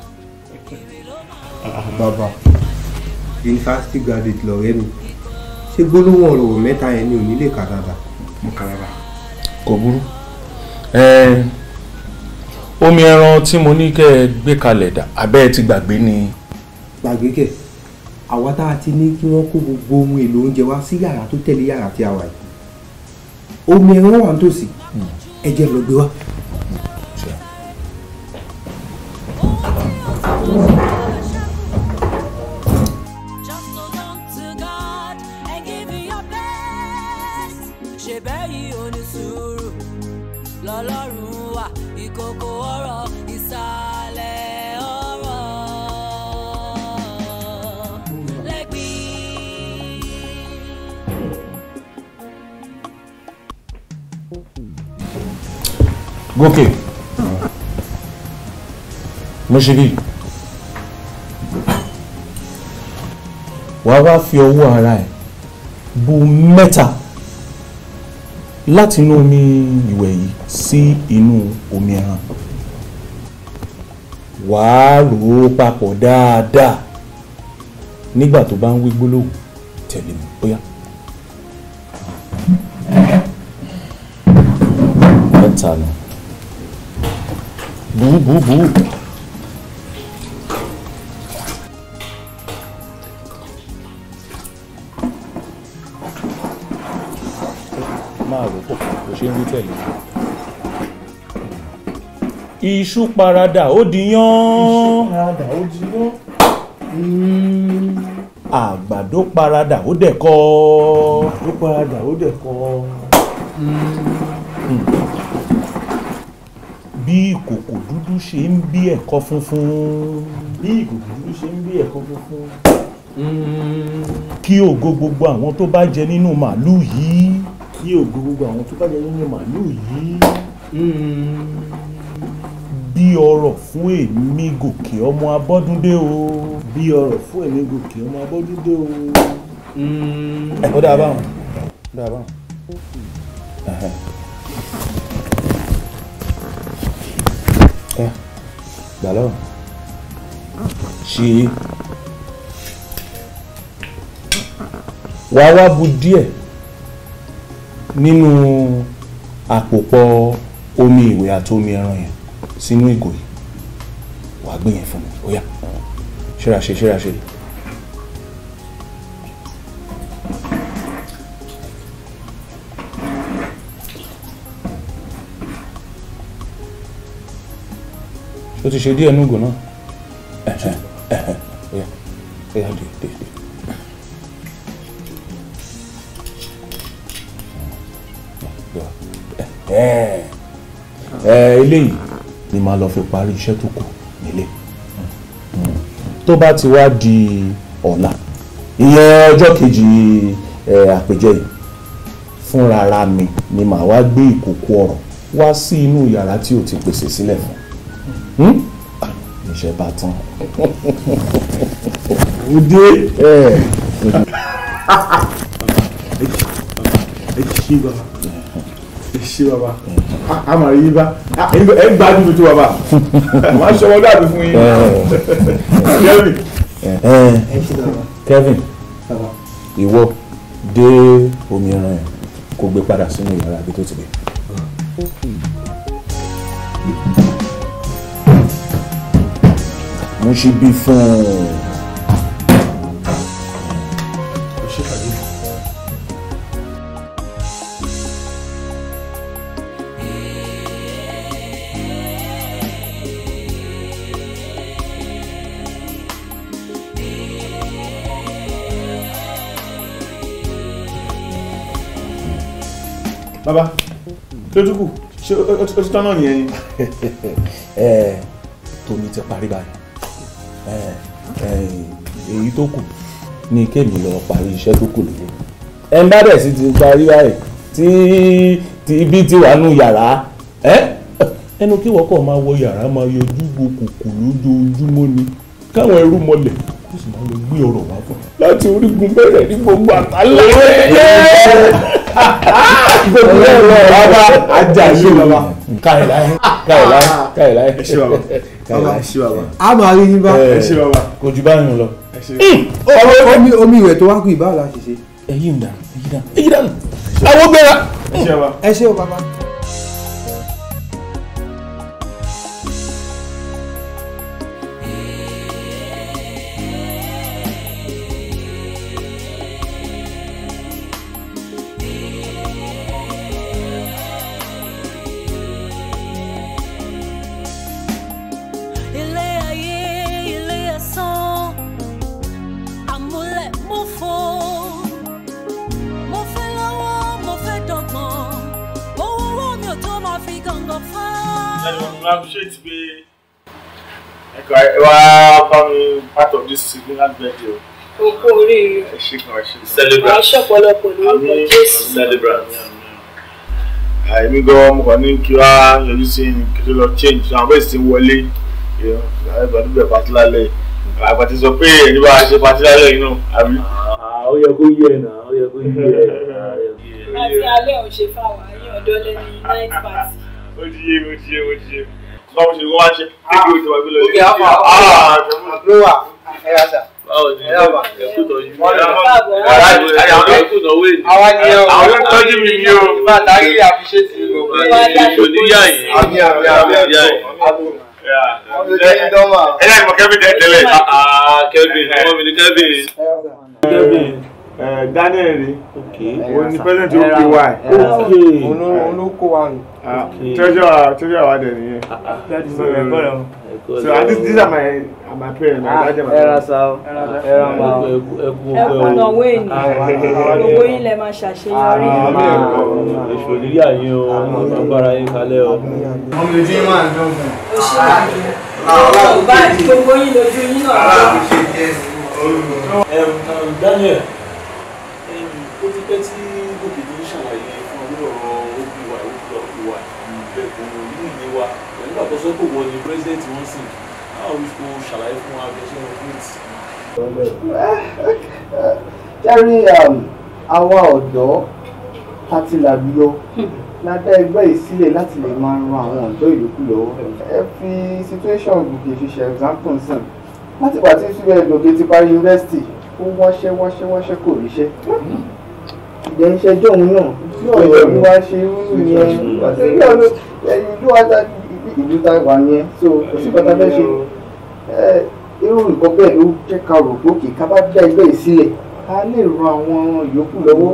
bàbá yunifásitì graduate lọ̀rẹ́ mi ṣé gbólóhùn ọ̀rọ̀ mẹ́ta yẹn ni ò ní lè kà dáadáa mo kà dáadáa. kò burú Ẹ, omi ẹran tí mo ní kẹ́ ẹ gbé kalẹ̀ dà abẹ́ ẹ ti gbàgbé ni. gbàgbé kẹ̀ àwa tá a ti ní kí wọ́n kó gbogbo ohun èlò oúnjẹ wá sí yàrá tó tẹ̀lé yàrá tí a wà yìí omi ẹran wà nítòsí ẹ jẹ́ lọ gbé wá. Just hold on to God and give it your best. ṣe bẹ́yìí onísùúrù lọ́lọ́run wà ìkòkò ọ̀rọ̀ ìsàlẹ̀ ọ̀rọ̀ lẹ́gbìn. gòkè mo ṣe bí wàá wá fi ọwọ́ ara ẹ̀ bu mẹ́ta láti inú omi ìwẹ̀ yìí sí inú omi ẹran wàá rò ó papọ̀ dáadáa nígbà tó bá ń wí gbólóhùn tẹ̀lé mi bóyá. mẹ́ta nù bú bú bú. máa rò pọ̀ kò ṣe ń wí tẹ̀lé. iṣu paradà ó di yán. Padà ó jiná. àgbàdo paradà ó dẹ̀kọ. Ó padà ó dẹ̀ kọ́. bí ìkòkò dúdú ṣe ń bí ẹ̀kọ́ funfun. Bí ìkòkò dúdú ṣe ń bí ẹ̀kọ́ funfun. kí ògo gbogbo àwọn tó bá jẹ nínú màálù yìí. Kí ògo gbogbo àwọn tó bá jẹ nínú màálù yìí. bí ọrọ̀ fún èmi gòkè ọmọ abọ́dúndé o. Bí ọrọ̀ fún ẹ̀mí gòkè ọmọ abọ́dúndé o. ẹ ó dáa báwọn. ó dáa báwọn. Ẹhẹ́. ẹ gbà lọ́wọ́ ṣe wàá wá bu díẹ̀ nínú àpòpọ̀ omi ìwẹ̀ àti omi ẹran yẹn sínú ìgò yìí wàá gbé yẹn fún mi ó yá ṣéra ṣe ṣéra ṣe. ó ti ṣe díẹ̀ núgò náà ẹ̀hẹ̀ ẹ̀hẹ̀ ó yá ó yá dé dé dé. ẹ ẹ eléyìí ni màá lọ fi parí iṣẹ́ tó kù nílé tó bá ti wá di ọ̀la ìyẹn ọjọ́ kejì ẹ àpèjẹ yìí fúnra ara mi ni màá wá gbé ìkòkò ọ̀rọ̀ wá sí inú yàrá tí o ti pèsè sílẹ̀ fún Hmm? Ah, iṣẹ́ bá tán. Òde. ẹ Ẹ ṣí bàbá. Ẹ ṣí bàbá. A máa rí yín bá. Ẹ ń gbádùn mi tó bàbá. Màá ṣọwọ́ dàbí fún yín. Kẹ́mi. ẹ Kevin ìwọ dé omi ẹran yẹn kó gbé padà sínú yàrá ibi tó ti gbé. mo ṣe bí fún un. Bàbá, kí ló tún kù? Ṣé ó ó ti tán náà nìyẹn ni? ẹ tómi ti parí báyìí ẹ ẹ èyí tó kù ní kémi lọ parí iṣẹ́ tó kù lórí. ẹ ń bá dẹ̀ sí ti parí báyìí tí tí ibi ti wà nù yàrá ẹ ẹnu kí wọ́n kàn máa wọ yàrá máa yọjú wo kùkù lójoojúmọ́ ni káwọn ẹrú mọlẹ̀ kó sì máa lọ gbé ọ̀rọ̀ wá fún un láti orígun bẹ̀rẹ̀ ní gbogbo àtàlẹ́. bàbá ajá ìlú bàbá káyọ̀ láyé káyọ̀ láyé káyọ̀ láyé ẹ ṣé bàbá bàbá ẹ ṣé bàbá a máa rí yín bá. ẹ ṣé bàbá kò jù báyìí lọ. ẹ ṣé. omi omi ìwẹ̀ tó wá kú ìbáwò la ṣe ṣe. ẹyin dà ẹyin dà ẹyin dà àwọn gbéra. ẹ ṣé bàbá. ẹ ṣé o bàbá. ilé ayé ilé ẹ̀san àmúlẹ̀ mo fò mo fẹ́ lọ́wọ́ mo fẹ́ dọ̀gbọ́n owó owó mi ò tó máa fi gàngàn fá. ẹnu mo appreciate pé ẹ̀ka ẹ wá bá mi part of this significant birthday o. Oko oríire. ẹ ṣé kan ẹ ṣé. Wàá ṣọ̀pọ̀lọpọ̀ lórúkọ Jésù. celebrant. àìmí gan mo kàn ní kí wá yọjú sí kí tó lọ change àwọn bẹ́ẹ̀ sì ti wọlé àìbá níbẹ̀ pàtí lálẹ́ àgbà ti sọ pé ẹni bá ṣe pàtí lálẹ́ yìí náà àbí. ó yẹ kó yé ẹ náà ó yẹ kó yé ẹ. Àti alẹ́ ò ṣe fáwọn ayé ọ̀dọ́ lẹ́ni night party. ó ti yé mi ó ti yé mi ó ti yé mi. báwo ṣe wọ́n wá ṣe kékeré ó ti wá gbé lọ. Okay, how far? Ah, ló wà ẹ yà sà. báwo ni ẹ yà bà. ẹkú tọ́jú. Káàbọ̀. ẹkú náwó èdè. àwa ni ẹ o. àwọn ló ń tọ́jú mi ní o. ìbá àtàrí àfiṣẹ́tì gbogbo ẹ̀. oníyà yìí. àmì àmì àmì oníyà ẹ̀kọ́. yìí. wọ́n ló jẹ́ ìdánwà. ẹ láì mọ kẹ́mi tẹ́ tẹ́lẹ̀. Kevin ọmọ mi ni Kevin. Kevin. Daniel rí Okay. òun ni president ó pè wá ẹ̀. Okay. olóko wa nù. treasure treasure wa dẹ̀ nìyẹn. so and this these are my are my parents my dad and my mom. Ẹkú Ẹkún náwó ènìyàn. Gbogbo yín lẹ máa ṣàṣeyọrí. Èṣù oníyà yín o, agbára yín kalẹ̀ o. ọmọ ìdí máa ń dán fún Ó ṣe àmì. Ọ̀rọ̀ bá gbogbo yín lójú yín náà lọ. Daniel, ó ti pẹ́ tí gòkè tó ń ṣàlàyé fún orí ọ̀rọ̀ OPY OPY bẹ́ẹ̀ kò ní ìlé wa pẹ̀lú àkọsọ́ pé wọ́n ni president wọ́n sì how we go ṣàlàyé fún wa bí ẹ ṣe ń recruit. jẹ́rí àwa ọ̀dọ́ àti làbíyọ la dá ẹgbẹ́ yìí sílẹ̀ láti lè máa ran àwọn ọ̀dọ́ ìlúkù lọ́wọ́ ẹ fi situation gòkè fi ṣe example sìn láti pàtí síbẹ̀ gòkè ti parí yunifásitì ó wáṣẹ́ wáṣẹ́ wáṣẹ́ kò ríṣẹ́ ìdẹ́ iṣẹ́ jọ̀hún náà tí ọ̀rọ̀ mi wá ṣe rúrú yẹn ìlú ọ̀dọ́ ìlú ọ̀dà ìlú ta wà yẹn so kò sí pátá fẹ́ ṣe ẹ irú nǹkan bẹ́ẹ̀ ló jẹ́ ká rò pé òkè ká bá dá ẹgbẹ́ yìí sílẹ̀ ká lè ran àwọn yòókù lọ́wọ́.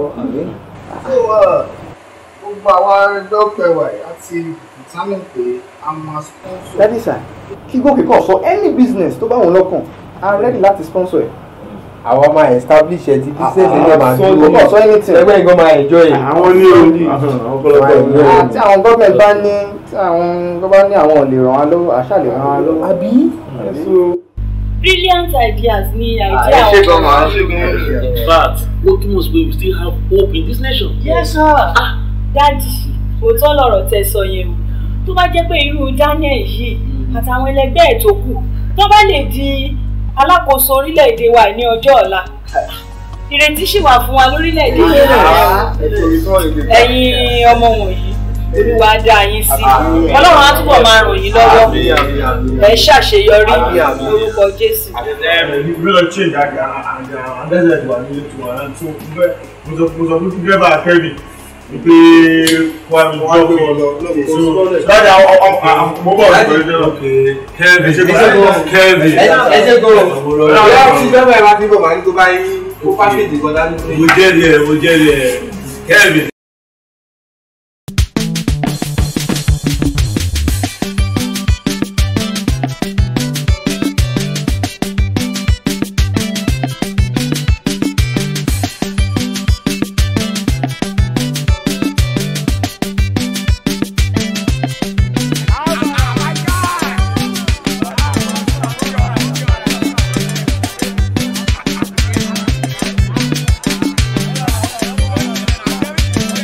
gbogbo àwa dọ́pẹ̀ wà àti ìtàmì pé a máa sponsor. dádì sà kí gòkè kàn sọ any business tó bá wọn lọ́kàn a ready láti sponsor ẹ̀. àwa máa establish ẹ ti business ẹ náà máa so kò kàn sọ anything. ẹgbẹ́ nǹkan máa enjoy ẹ. àwọn ní o ọ̀pọ̀lọpọ̀ àti àwọn gọ́ọ̀mẹ̀ntì bá ní tí àwọn tó bá ní àwọn ò lè ràn wá lọ́wọ́ àṣà lè ràn wá lọ́wọ́. àbí. Brilliant ideas ni ẹ idea ṣe àwọn. gan máa ń ṣe gan. In fact, ó túmọ̀ sí pé we still have hope in this nation. Yes sir. Dádì, òótọ́ lọ̀rọ̀ tẹ sọ yẹn o. Tó bá jẹ́ pé irú Daniel yìí àtàwọn ẹlẹgbẹ́ ẹ̀ tó kù tó bá lè di alákòóso orílẹ̀-èdè wa ní ọjọ́ ọ̀la. Ìrètí ṣì wà fún wa lórílẹ̀-èdè yìí. Ẹ̀yin ọmọ wọ̀nyí, Olúwa á dá yín sí. Ọlọ́run á túbọ̀ máa ràn yín lọ́wọ́. Ẹ ṣàṣeyọrí lórúkọ Jésù. ìlú lọ change àgbà àgbà àgbẹ̀sẹ̀ wà ní ètò àná tó bẹ́ẹ̀ mo sọ mo sọ fún dírẹ́bà kẹ́bì wípé wà ní ìjọ pé láti àwọn ọmọ mo bọ̀ ní pẹ̀lú náà. Kevin, Ẹ ṣe gan. Kevin. ẹ ṣe gan. ọ̀rọ̀ tí bẹ́ẹ̀ bá ẹ máa fi bọ̀ máa ní kó bá yín kó pákéjì kan dání. Mo jẹ́ ẹ̀, mo jẹ́ ẹ̀. Kevin. Thank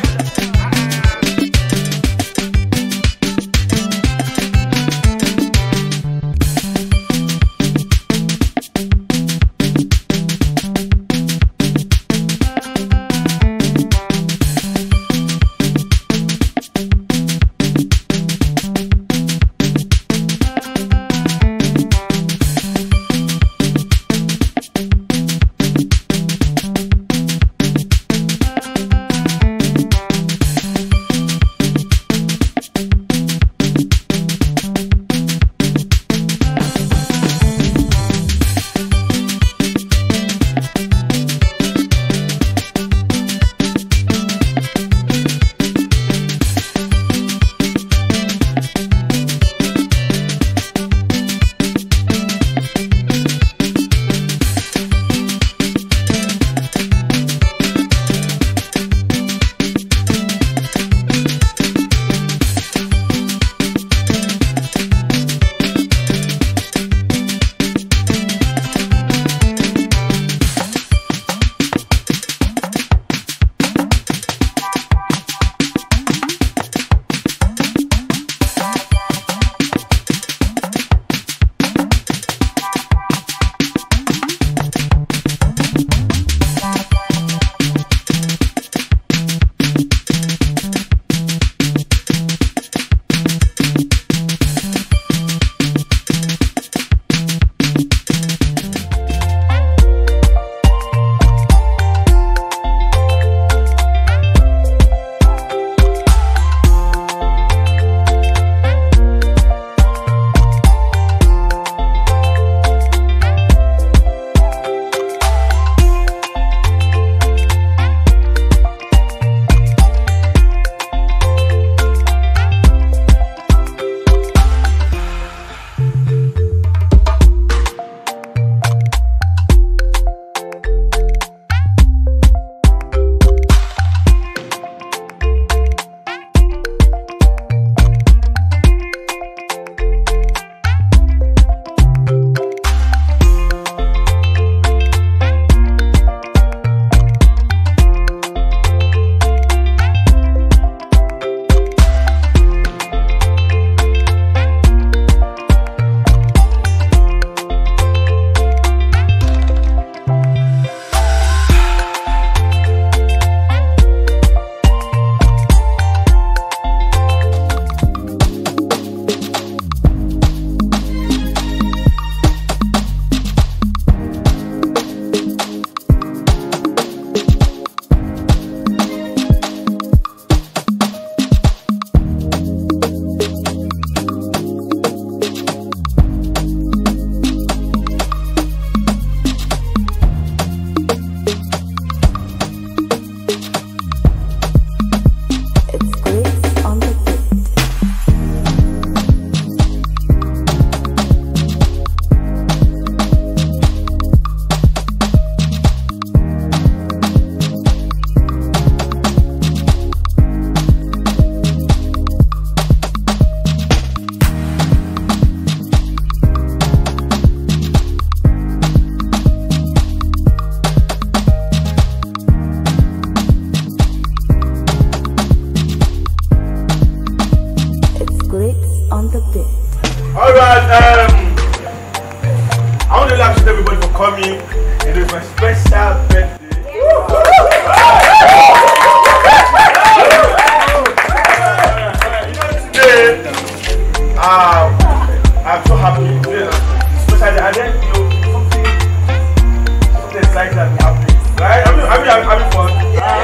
coming. It is my special birthday. Today, um, I'm so happy. Today, especially, and then you know something, something exciting has been happening. Right? I mean, I mean, I'm having fun.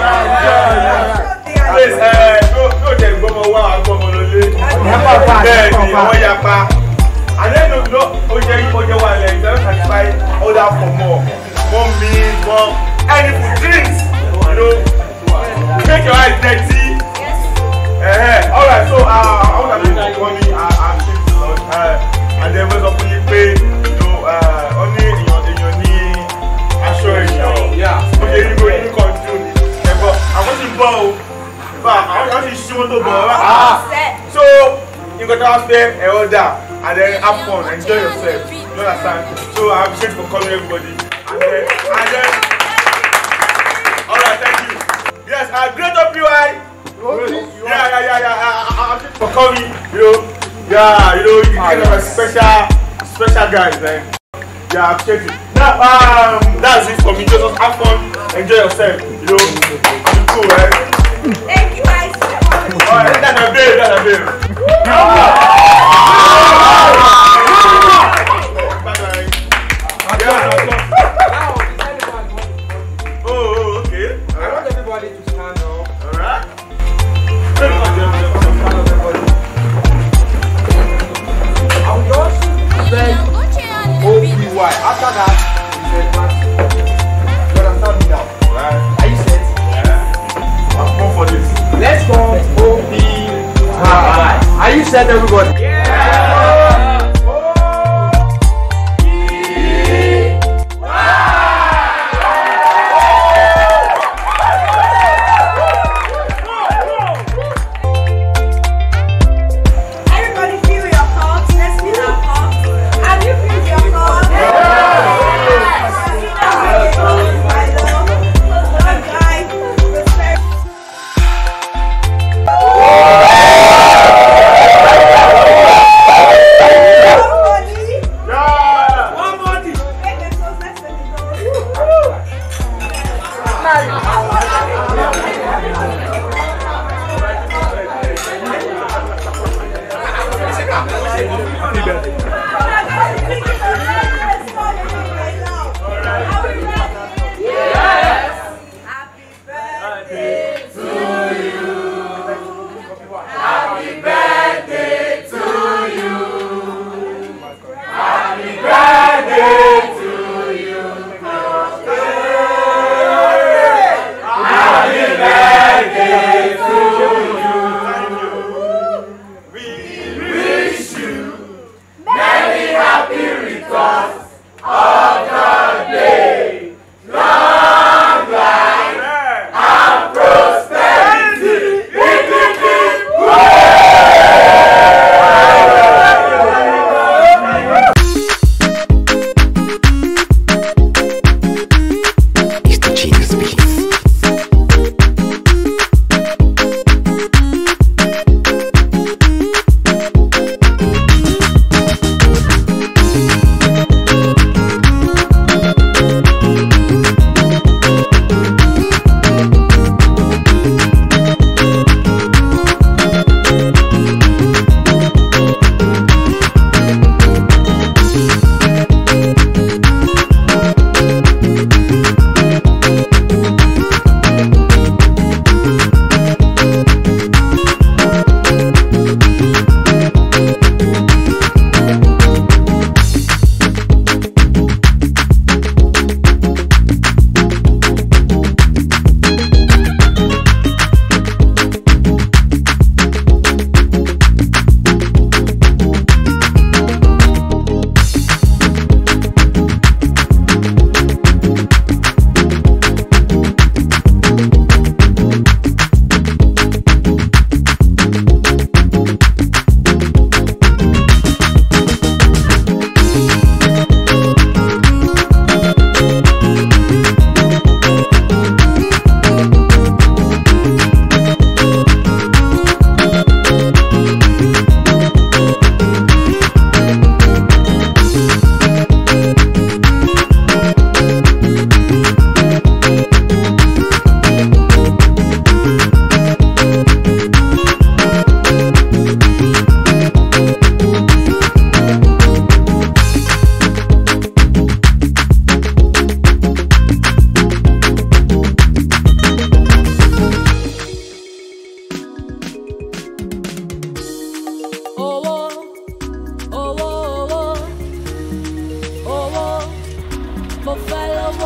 Please, uh, go, go there, go more wow, go more lole. Bẹ́ẹ̀ ni wọ́n yapa. And then no, no, ó jẹ́ ó jẹ́ wà lẹ́yìn, don't satisfy order for more. More meat, more any food, drinks. You know, make your eyes dirty. Uh, all right, so uh, I want to make money. I, I'm saying to Lord. Uh, and then wọ́n sọ fún yín pé no, uh, ó ní èèyàn èèyàn ní aṣọ èèyàn. Ó ṣe irú inú kan dùn ní. Ẹ̀gbọ́n, àwọn ti bọ̀ o. Bá àwọn ti ṣí wọn tó bọ̀ ọ́. So, nǹkan tó wá fẹ́ ẹ̀ ọ́ dà and then have fun, enjoy yourself. You understand? So I appreciate for calling everybody. And then, and then, all right, thank you. Yes, uh, great up you, I. Yeah, yeah, yeah, yeah. I, I, I, for coming, you know. Yeah, you know, you kind of a special, special guy, man. Yeah, I appreciate it. Now, um, that's it for me. Just have fun, enjoy yourself. You know, I'm cool, right? Thank you guys. All right, that's a babe, that's a babe. Oh, oh, okay. I want everybody to stand up. Alright. I will just say OPY. After that, you say Matthew. You understand me now? Right. Are you set? I'm born for this. Let's go OPY. Are you set, everybody?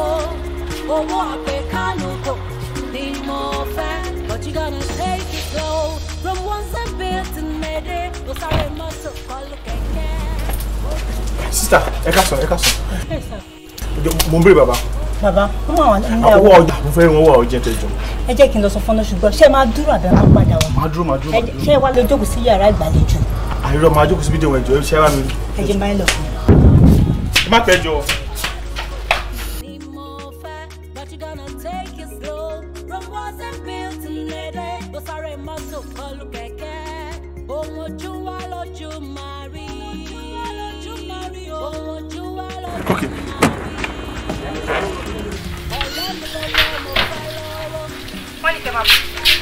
lówó owó àpèkánu kò ní mo fẹ́ but you gonna take it slow from one side bill to mede kò sáré mọ́tò kọlu kẹ̀kẹ́. sista ẹ ká sọ ẹ ká sọ mo ń bèrè bàbá bàbá ó máa wà nílé owó àwọn ọjà mo fẹ́ rí wọn wọ ọjà tẹjọ ẹ jẹ́ kí n lọ sọ fọ́nà ṣùgbọ́n ṣé ẹ máa dúró àbẹ́ máa padà wá máa dúró máa dúró Ẹ máa jẹ́- dúró ṣé ẹ wá lè jókòó sí yàrá ìgbàlejò àìrọ máa jókòó síbi dèwọ̀n ẹ̀jọ̀ ṣẹ́ wá mi ẹ jẹ́ báyìí lọ fún mi. ẹ má pẹ́ jọ. Ní mo fẹ́ but you gonna take it slow from one side bill to mede kò sáré mọ́tò kọlu kẹ̀kẹ́ ohun ojú wa lójú máa rí ohun ojú wa lójú Okay. wọ́n ní kẹ́ máa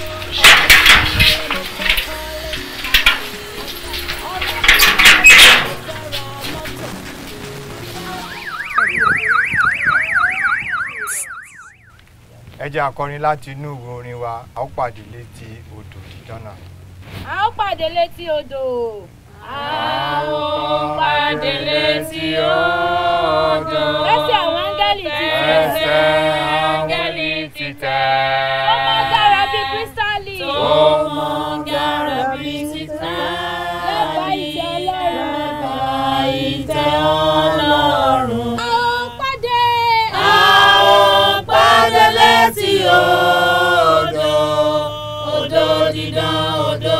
ẹ jẹ́ akọrin láti inú ìwé orin wa a ó pàdé létí odò dídán náà. a ó pàdé létí odò. a ó pàdé létí odò. lẹ́sẹ̀ àwọn áńgẹ́lì ti tẹ̀. ẹsẹ̀ áńgẹ́lì ti tẹ̀. ó mọ́ dára bíi kírísítálì. Ó mọ́ dára bíi kírísítálì. lẹ́bàá ìtẹ́ ọlọ́run. lẹ́bàá ìtẹ́ ọlọ́run. a ó pàdé. A ó pàdé létí odò, odò dídán, odò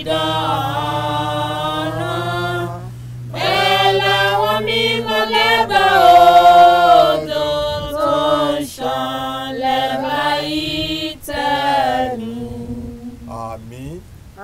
dídán náà. Bẹ́ẹ̀ làwọn mímọ́ lẹ́bàá odò tó ń ṣàn lẹ́bàá ìtẹ́ mi. àmín.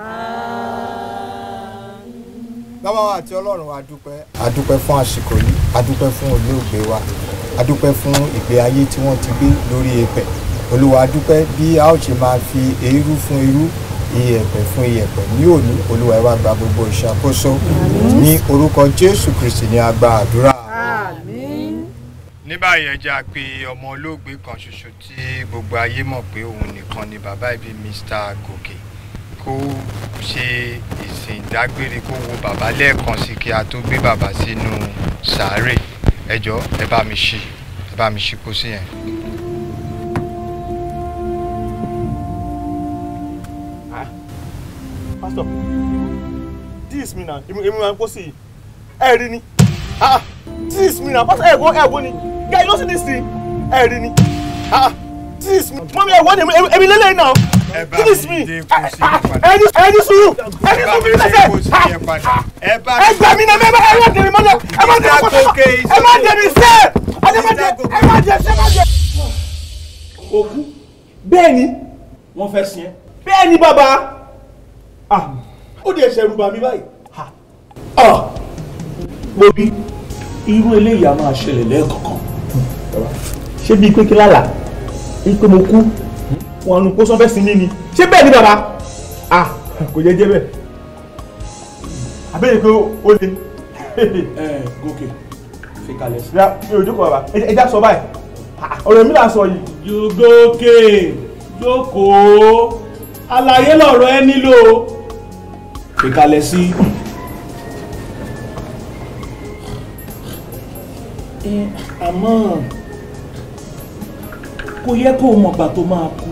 bàbá wa àti ọlọ́run wa dúpẹ́. a dúpẹ́ fún àsìkò yìí a dúpẹ́ fún olóògbé wa a dúpẹ́ fún ìgbé ayé tí wọ́n ti gbé lórí èpẹ̀ olúwa a dúpẹ́ bí a ó ṣe máa fi eérú fún eérú iyẹ̀pẹ̀ fún iyẹ̀pẹ̀ ní òní olúwa ẹ wá gba gbogbo ìṣàkóso ní orúkọ jésù kristi ní a gba àdúrà. ní báyìí ẹ jẹ́ a pè ọmọ olóògbé kan ṣoṣo tí gbogbo ayé mọ̀ pé òun nìkan ni bàbá ibi mr gòkè kó ṣe ìsìn ìdágbére kó wo bàbá lẹ́ẹ̀kan sí kí a tó gbé bàbá sínú sàárè ẹ jọ̀ọ́ ẹ bá mi ṣí ẹ bá mi ṣí pósí yẹn. pastor this me na emi emi ma n kó sí i ẹ rí ni ah this me na pastor ẹ gbọ́ ẹ gbọ́ ni guy you no see this thing ẹ rí ni ah this me mọ́mí ẹ wọ́n ni emi- emi lélẹ́yìn náà ẹ bá this mi me dé pósí yẹn padà. ẹ ní ẹ ní sùúrù ẹ ní ẹ bá sùúrù mi mi dé lẹ́sẹ̀ pósí yẹn padà. ẹ bá ẹ gbà mí náà ẹ má ẹ má dẹ̀mí mọ́lẹ̀ ẹ má dẹ̀mí mọ́lẹ̀ ẹ má dẹ̀mí sẹ́ ẹ má dẹ̀ ẹ má dẹ̀ ẹ má dẹ̀. òkú bẹ́ẹ̀ ni wọ́n fẹ́ sin ẹ́ bẹ́ẹ̀ ni bàbá ah ó dẹ̀ ṣẹ̀rù bà mí báyìí ah mo bí irú eléyìí a máa ṣẹlẹ̀ lẹ́ẹ̀kọ̀kan ṣé bíi pé kí lálà bíi pé mo kú wọn nu kó sọ fẹ́ sin mí ni ṣé bẹ́ẹ̀ ni bàbá ah kò jẹ́ jẹ́ bẹ́ẹ̀ àbẹ́yẹ pé ó le. ẹ gòkè fi kalẹ̀ sí. mi ò jókòó bàbá ẹ já sọ báyìí ọ̀rọ̀ mi là ń sọ yìí. Yògòkè jókòó àlàyé lọ̀rọ̀ ẹ nílò ìkàlẹ̀ sí. ẹ àmọ́ kò yẹ kó o mọ̀gbà tó máa kú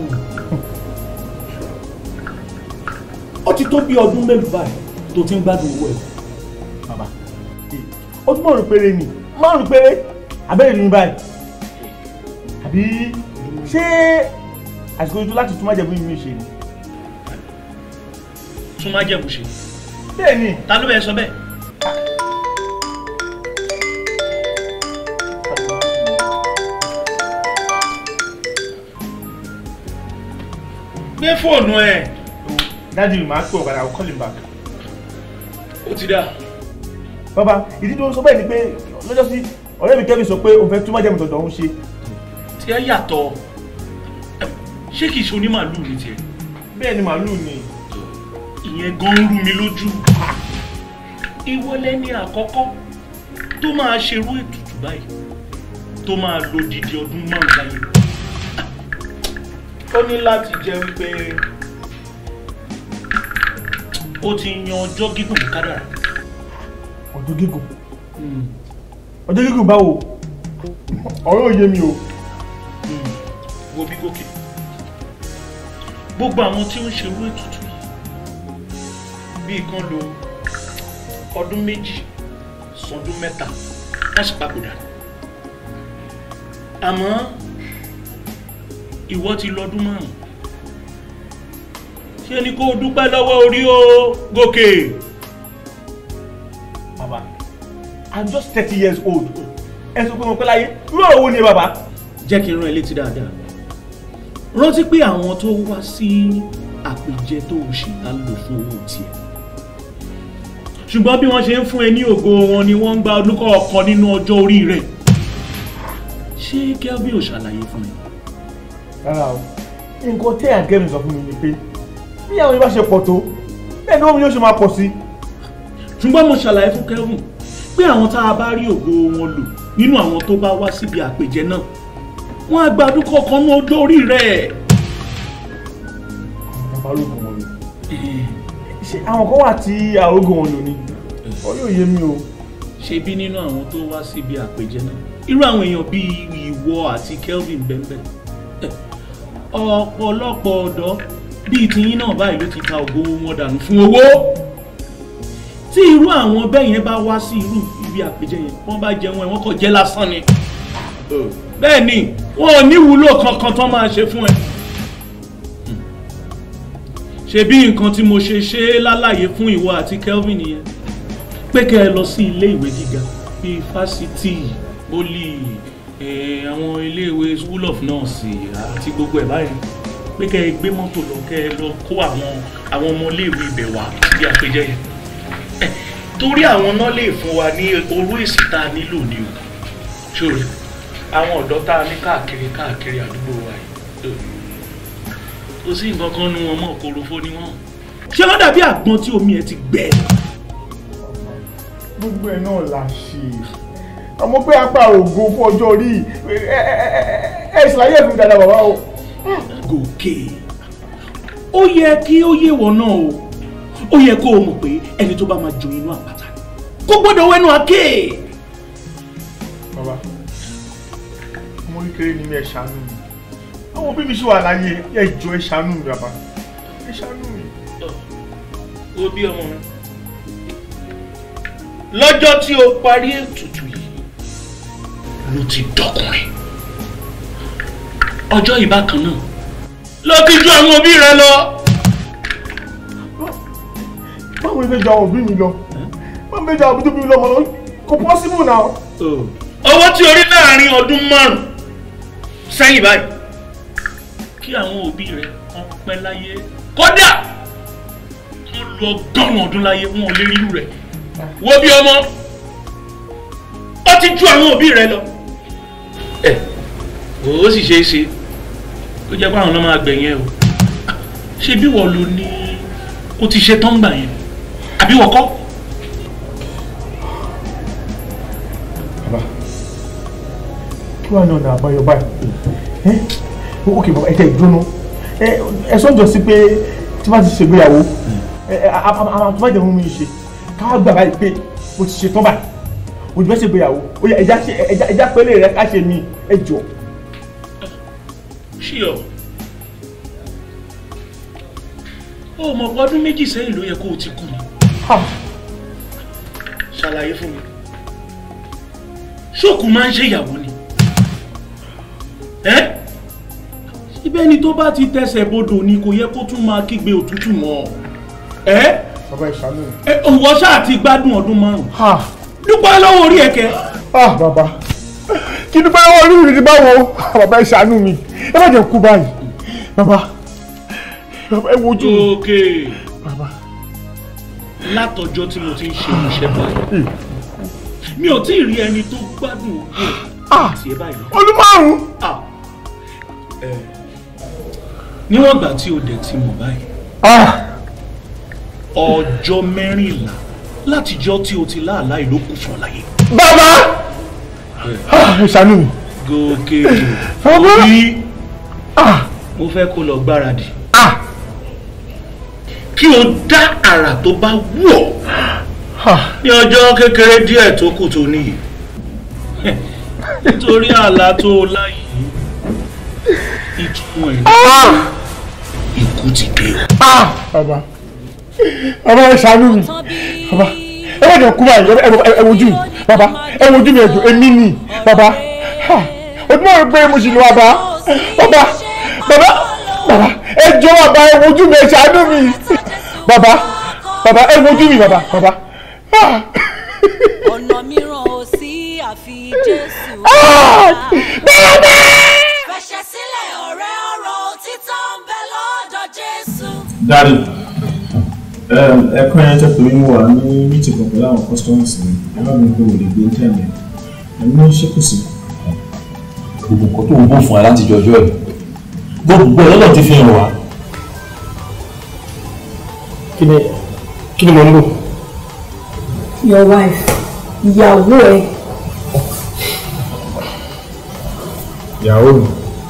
ó ti tó bí ọdún mélòó báyìí tó ti ń gbádùn owó ẹ̀. bàbá ọdún márùn péré ni márùn péré abẹ́rẹ́ ní báyìí àbí ṣé àsìkò ojú láti tún májẹ̀bú yìí ṣe ni. tún má jẹ̀bù ṣe. bẹ́ẹ̀ ni. ta ló bẹ̀ sọ bẹ́ẹ̀. gbé fóònù ẹ. dájú mi máa pè ọ̀kadà I'll call him back. ó ti dà. bàbá ìdí tó ń sọ bẹ́ẹ̀ ni pé lọ́jọ́ sí ọ̀rẹ́ mi kẹ́mi sọ pé òun fẹ́ tún májẹ̀bú tọ̀dọ̀ òun ṣe. tí ẹ yàtọ̀ ṣé kìí ṣe onímàálù ní tiẹ̀. bẹ́ẹ̀ ni màálù ni. ìyẹn gan ń rú mi lójú. ìwọ lẹni àkọ́kọ́ tó máa ṣerú ètùtù báyìí tó máa lo didi ọdún márùn láyé. ó ní láti jẹ́ wípé ó ti yan ọjọ́ gígùn ní kádàrá. ọjọ́ gígùn ọjọ́ gígùn báwo ọ̀rọ̀ òye mi o wo bí gòkè gbogbo àwọn tí ó ń ṣerú ètùtù yìí bíi kan lo ọdún méjì sọdún mẹ́ta wọ́n sì papòdà àmọ́ ìwọ ti lọ́dún márùn ṣé ni kó o dúpẹ́ lọ́wọ́ orí o gòkè. bàbá i'm just thirty years old ẹ sọ pé mo pẹ́ láyé irú ọ̀rọ̀ wo ni bàbá. jẹ́ kí n rán ẹ létí dáadáa rántí pé àwọn tó wá sí àpèjẹ tó o ṣe á lò fún owó tiẹ̀ ṣùgbọ́n bí wọ́n ṣe ń fún ẹ ní ògo wọn ni wọ́n ń gba ọdún kọ̀ọ̀kan nínú ọjọ́ orí rẹ̀ ṣé kelvin ò ṣàlàyé fún ẹ. rárá o nǹkan tí àgẹ́mi sọ fún mi ni pé bí àwọn ibà ṣe pọ̀ tó bẹ́ẹ̀ ni wọ́n mi yóò ṣe máa pọ̀ sí. ṣùgbọ́n mo ṣàlàyé fún kelvin pé àwọn tá a bá rí ògo wọn lò nínú àwọn tó bá wá síbi àpèjẹ náà wọ́n á gba ọdún kọ̀ọ̀kan ní ọjọ́ orí rẹ̀. bàbá ológun wọn lò ṣe àwọn kan wà tí àrógùn wọn lò ní ọ yóò yé mi o. ṣebí nínú àwọn tó wá síbi àpèjẹ náà irú àwọn èèyàn bíi ìwọ àti kelvin bẹ́ẹ̀ ọ̀pọ̀lọpọ̀ ọ̀dọ́ bíi tiyín náà báyìí ló ti ta ògo wọn dànù fún owó tí irú àwọn bẹ́ẹ̀ yẹn bá wá sí irú ibi àpèjẹ yẹn wọ́n bá jẹun ẹ̀ wọ́n kàn jẹ́ lásán ni bẹ́ẹ̀ ni wọn ò ní wúlò kankan tán máa ṣe fún ẹ ṣebí nǹkan tí mo ṣe ṣe é lálàyé fún ìwọ àti kelvin yẹn pé kẹ́ ẹ lọ sí ilé ìwé gíga bíi fásitì poli àwọn iléèwé school of nurse àti gbogbo ẹ̀ báyìí pé kẹ́ ẹ gbé mọ́tò lọ kẹ́ ẹ lọ kó àwọn àwọn ọmọ iléèwé ibẹ̀ wá bí àpèjẹ yẹn torí àwọn náà lè fún wa ní orú èsì tá a nílò ni o ṣòro àwọn ọ̀dọ́ tá a ní káàkiri káàkiri àdúgbò wa yìí kò sí nǹkan kan nu wọn mọ́ korofo ni wọ́n ṣé wọ́n dàbí àgbọn tí omi ẹ̀ ti gbẹ. gbogbo ẹ̀ náà la ṣe àmọ́ pé apá ògo fún ọjọ́ orí ẹ ẹ ṣàlàyé ẹ̀fún dáadáa bàbá o. gòkè ó yẹ kí ó yé wọ náà o ó yẹ kó o mọ̀ pé ẹni tó bá máa jó inú àpáta kó gbọ́dọ̀ wẹ́nu àké. bàbá ọmọ kékeré ni mi ẹ ṣàánú mi àwọn òbí mi ṣì wà láyé ẹ jọ̀ọ́ ẹ ṣàánú mi bàbá ẹ ṣàánú mi. wo bí ọmọ mi lọ́jọ́ tí o parí ètùtù yìí ló ti dọkùnrin ọjọ́ ìbákan náà lọ kí ju àwọn òbí rẹ lọ. báwo ni fẹ́ jọ àwọn òbí mi lọ báwo ni fẹ́ jọ àwọn òbí mi lọ mọ̀ náà kò possible now. owó tí o rí láàrin ọdún márùn-ún sẹ́yìn báyìí kí àwọn òbí rẹ kàn pẹ́ láyé kódà wọ́n lu ọgọ́rùn-ún ọdún láyé wọn ò lè rí irú rẹ̀ wo bí ọmọ ó ti ju àwọn òbí rẹ lọ. ẹ ó sì ṣeé ṣe ó jẹ́ pé àwọn náà máa gbẹ̀yìn ẹ o ṣé bí wọ́n lo ní ó ti ṣe tán gbà yẹn àbí wọ́n kọ́. bàbá kí wàá ní ọ̀nà àbáyọ báyìí ok bàbá ẹ tẹ ìdúró ẹ sọ jọ sí pé tí wọ́n ti ṣègbéyàwó àwọn tó bá jẹ́ ohun mi ṣe káwá gbà báyìí pé mo ti ṣe tán báyìí òjò bẹ́ẹ̀ ṣègbéyàwó ó yẹ ẹja pélé rẹ ká ṣe mí ẹ jọ. ṣíọ o mọ̀ pé ọdún méjì sẹ́yìn ló yẹ kó o ti kú ni ṣàlàyé fún mi ṣóòkù máa ń ṣe ìyàwó ni ibẹ̀ ni tó bá ti tẹsẹ̀ bodò ni kò yẹ kó tún máa kígbe òtútù mọ́ ẹ́ bàbá ìṣàánú mi. òwò ṣáà ti gbádùn ọdún márùn-ún dúpẹ́ lọ́wọ́ orí ẹ̀kẹ́. bàbá kí dúpẹ́ lọ́wọ́ orí mi ti báwo bàbá ìṣàánú mi ẹ má jẹ́ kú báyìí bàbá bàbá ẹ wojú mi. òkè bàbá látọjọ́ tí mo ti ń ṣe iṣẹ́ báyìí mi ò tí ì rí ẹni tó gbádùn ògùn àti ẹ báyìí. ọdún márùn-ún. níwọ̀n ìgbà tí o dẹ̀ ti mọ̀ báyìí ọjọ́ mẹ́rìnlá látijọ́ tí o ti láàlá ìlú kù fún ọ láyé. bàbá ẹ ṣàánú mi. gòkè òbí mo fẹ́ kó lọ gbáradì kí o dá àrà tó bá wù ọ́ ní ọjọ́ kékeré díẹ̀ tó kù tó níyì nítorí àlá tó o láyìí ìtumọ̀ ẹ̀ ní ikú ti dé o. bàbá bàbá ẹ ṣàánú mi bàbá ẹ wọ́n jẹ́ kú báyìí ẹ ẹ ẹ wojú mi bàbá ẹ wojú mi ẹ̀dùn èmi nì bàbá ha ojúmọ̀ rẹ pé mo sì lọ bàbá bàbá bàbá bàbá ẹ jọ bàbá ẹ wojú mi ẹ ṣàánú mi bàbá bàbá ẹ wojú mi bàbá bàbá. Ah. ọ̀nà mìíràn ò sí àfi jésù. fẹsẹ̀ sílẹ̀ ọ̀rẹ́ ọ̀rọ̀ òtítọ́ ń bẹ lọ́dọ̀ jésù. dáàdì ẹ̀kọ́ yẹn jẹ́ pé mo wà ní mítì kan pẹ̀lú àwọn customers mi ẹ má mi kó o lè gbé tẹ̀lé ẹ̀mí ní ṣé kò sí. gbogbo nǹkan tó ń bọ̀ fún wa láti jọjọ́ ẹ̀ gbogbo ẹ̀ lọ́dọ̀ ti fi hàn wá. kí ni kí ni mo ń lò. your wife ìyàwó ẹ ìyàwó mi.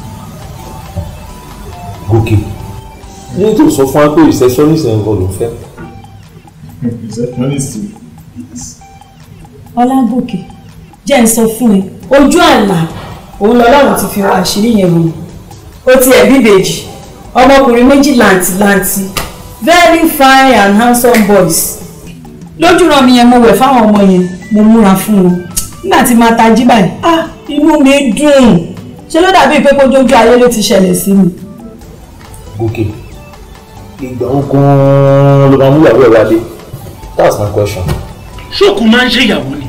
gòkè ní tó sọ fún wa pé receptionist ẹ̀ ń bọ̀ ló fẹ́. receptionist ọlágòkè jẹ́ ń sọ fún ẹ ojú àlá òun lọ́lọ́run ti fi àṣírí yẹn wọ̀nyí ó ti ẹ̀ bíbèjì ọmọkùnrin méjì làǹtìlanti very fine and handsome boys lójú ràn mí yẹn mo wẹ̀ fáwọn ọmọ yẹn mo múra fún wọn nígbà tí máa tají báyìí ah inú mi dùn ṣe ló dàbí pé kójójú ayé ló ti ṣẹlẹ̀ sí mi. gòkè ìgbà wo gan-an ló máa mú ìyàwó ẹ̀ wálé that's my question. ṣókù máa ń ṣe ìyàwó ni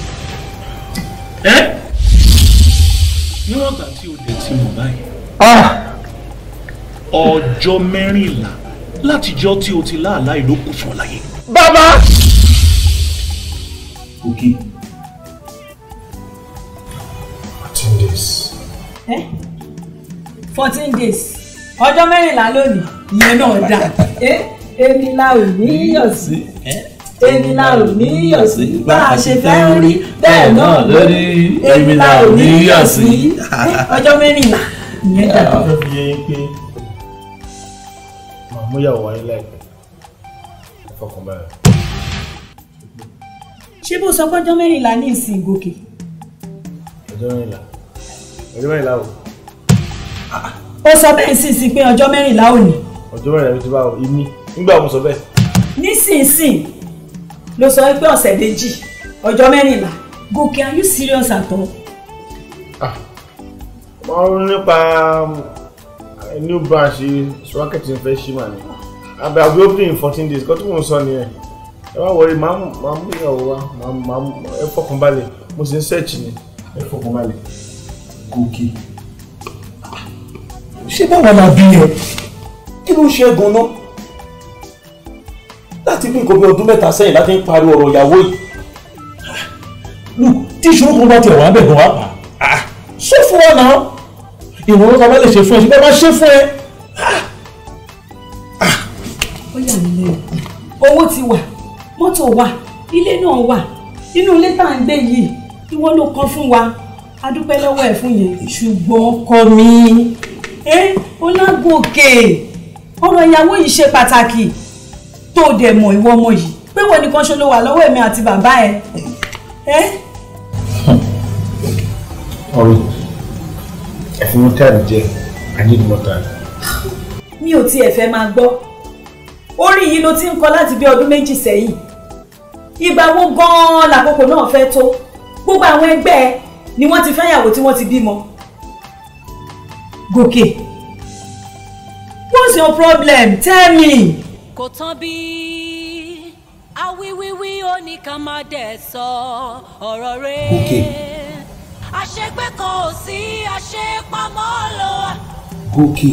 ẹ́ níwọ̀n ìgbà tí o lè ti mọ̀ báyìí ọjọ́ mẹ́rìnlá látijọ́ tí o ti láàlá ìlú kù fún ọ láyé. bàbá. gòkè fourteen days. fourteen days ọjọ́ mẹ́rìnlá lónìí ìyẹn náà dà ẹ́ èmi la ò ní yọ̀ sí èmi la ò ní yọ̀ sí bá a ṣe fẹ́ rí bẹ́ẹ̀ náà lórí èmi la ò ní yọ̀ sí ọjọ́ mẹ́rìnlá ìyẹn dà. a fẹ́ fi yé yín pé màá mú ìyàwó wáyé láìpẹ́ ẹ fọkàn báyìí. ṣé bó sọ pé ọjọ́ mẹ́rìnlá ní ìsìn gòkè. ọjọ́ mẹ́rìnlá ọjọ́ mẹ́rìnlá o ó sọ bẹ́ẹ̀ sì sí pé ọjọ́ mẹ́rìnlá ò ní. ọjọ́ mẹ́rìnlá ló ti bá o èmi nígbà mo sọ bẹ́ẹ̀. nísinsìn ló sọ pé ọ̀sẹ̀ méjì ọjọ́ mẹ́rìnlá gòkè are you serious at all. máa ń ronú nípa um, new branch swacket fẹ́ ṣí mà ní abẹ́ àbí opening in fourteen days kọ́tún mò ń sọ nìyẹn ẹ má wọrí máa mú máa mú ìyàwó wa máa mú máa mú ẹ fọkàn balẹ̀ mo sì ń search ni ẹ fọkàn balẹ̀. gòkè ṣé báwa la bí ẹ kí ló ń ṣe é gan-an láti bí nǹkan bí ọdún mẹ́ta sẹ́yìn láti ń pariwo ọ̀rọ̀ ìyàwó yìí look tí ìṣòro kan bá tiẹ̀ wà bẹ̀ gan wá pa ah, sọ fún wa náà ìrànlọ́wọ́ kan bá lè ṣe fún ẹ ṣùgbọ́n bá ṣe fún ẹ. ó yà mí lẹ́nu owó ti wà mọ́tò wà ilé náà wà inú ilé tá à ń gbé yìí ìwọ ló kọ́ fún wa a dúpẹ́ lọ́wọ́ ẹ̀ fún yẹn ṣùgbọ́n ọkọ mi ẹ Ọlágòkè ọ̀rọ̀ ìyàwó yìí ṣe pàtàkì tó o dẹ̀ mọ̀ ìwọ ọmọ yìí pé wọ́n nìkan ṣe ló wà lọ́wọ́ èmi àti bàbá ẹ ẹ ọ̀rẹ́ ẹ fún mi time díẹ̀ i need more time. mi ò tiẹ̀ fẹ́ máa gbọ́ orí yìí ló ti ń kọ láti bí ọdún méjì sẹ́yìn ìgbà wo gan-an làkókò náà fẹ́ tó gbogbo àwọn ẹgbẹ́ ẹ ni wọ́n ti fẹ́yàwó tí wọ́n ti bímọ. Gòkè what's your problem tell me. kò tán bí awíwíwí ó ní ká má dẹ̀ sọ ọ̀rọ̀ rẹ̀. Gòkè àṣegbé kan ò sí àṣepamọ́ ló wà. gòkè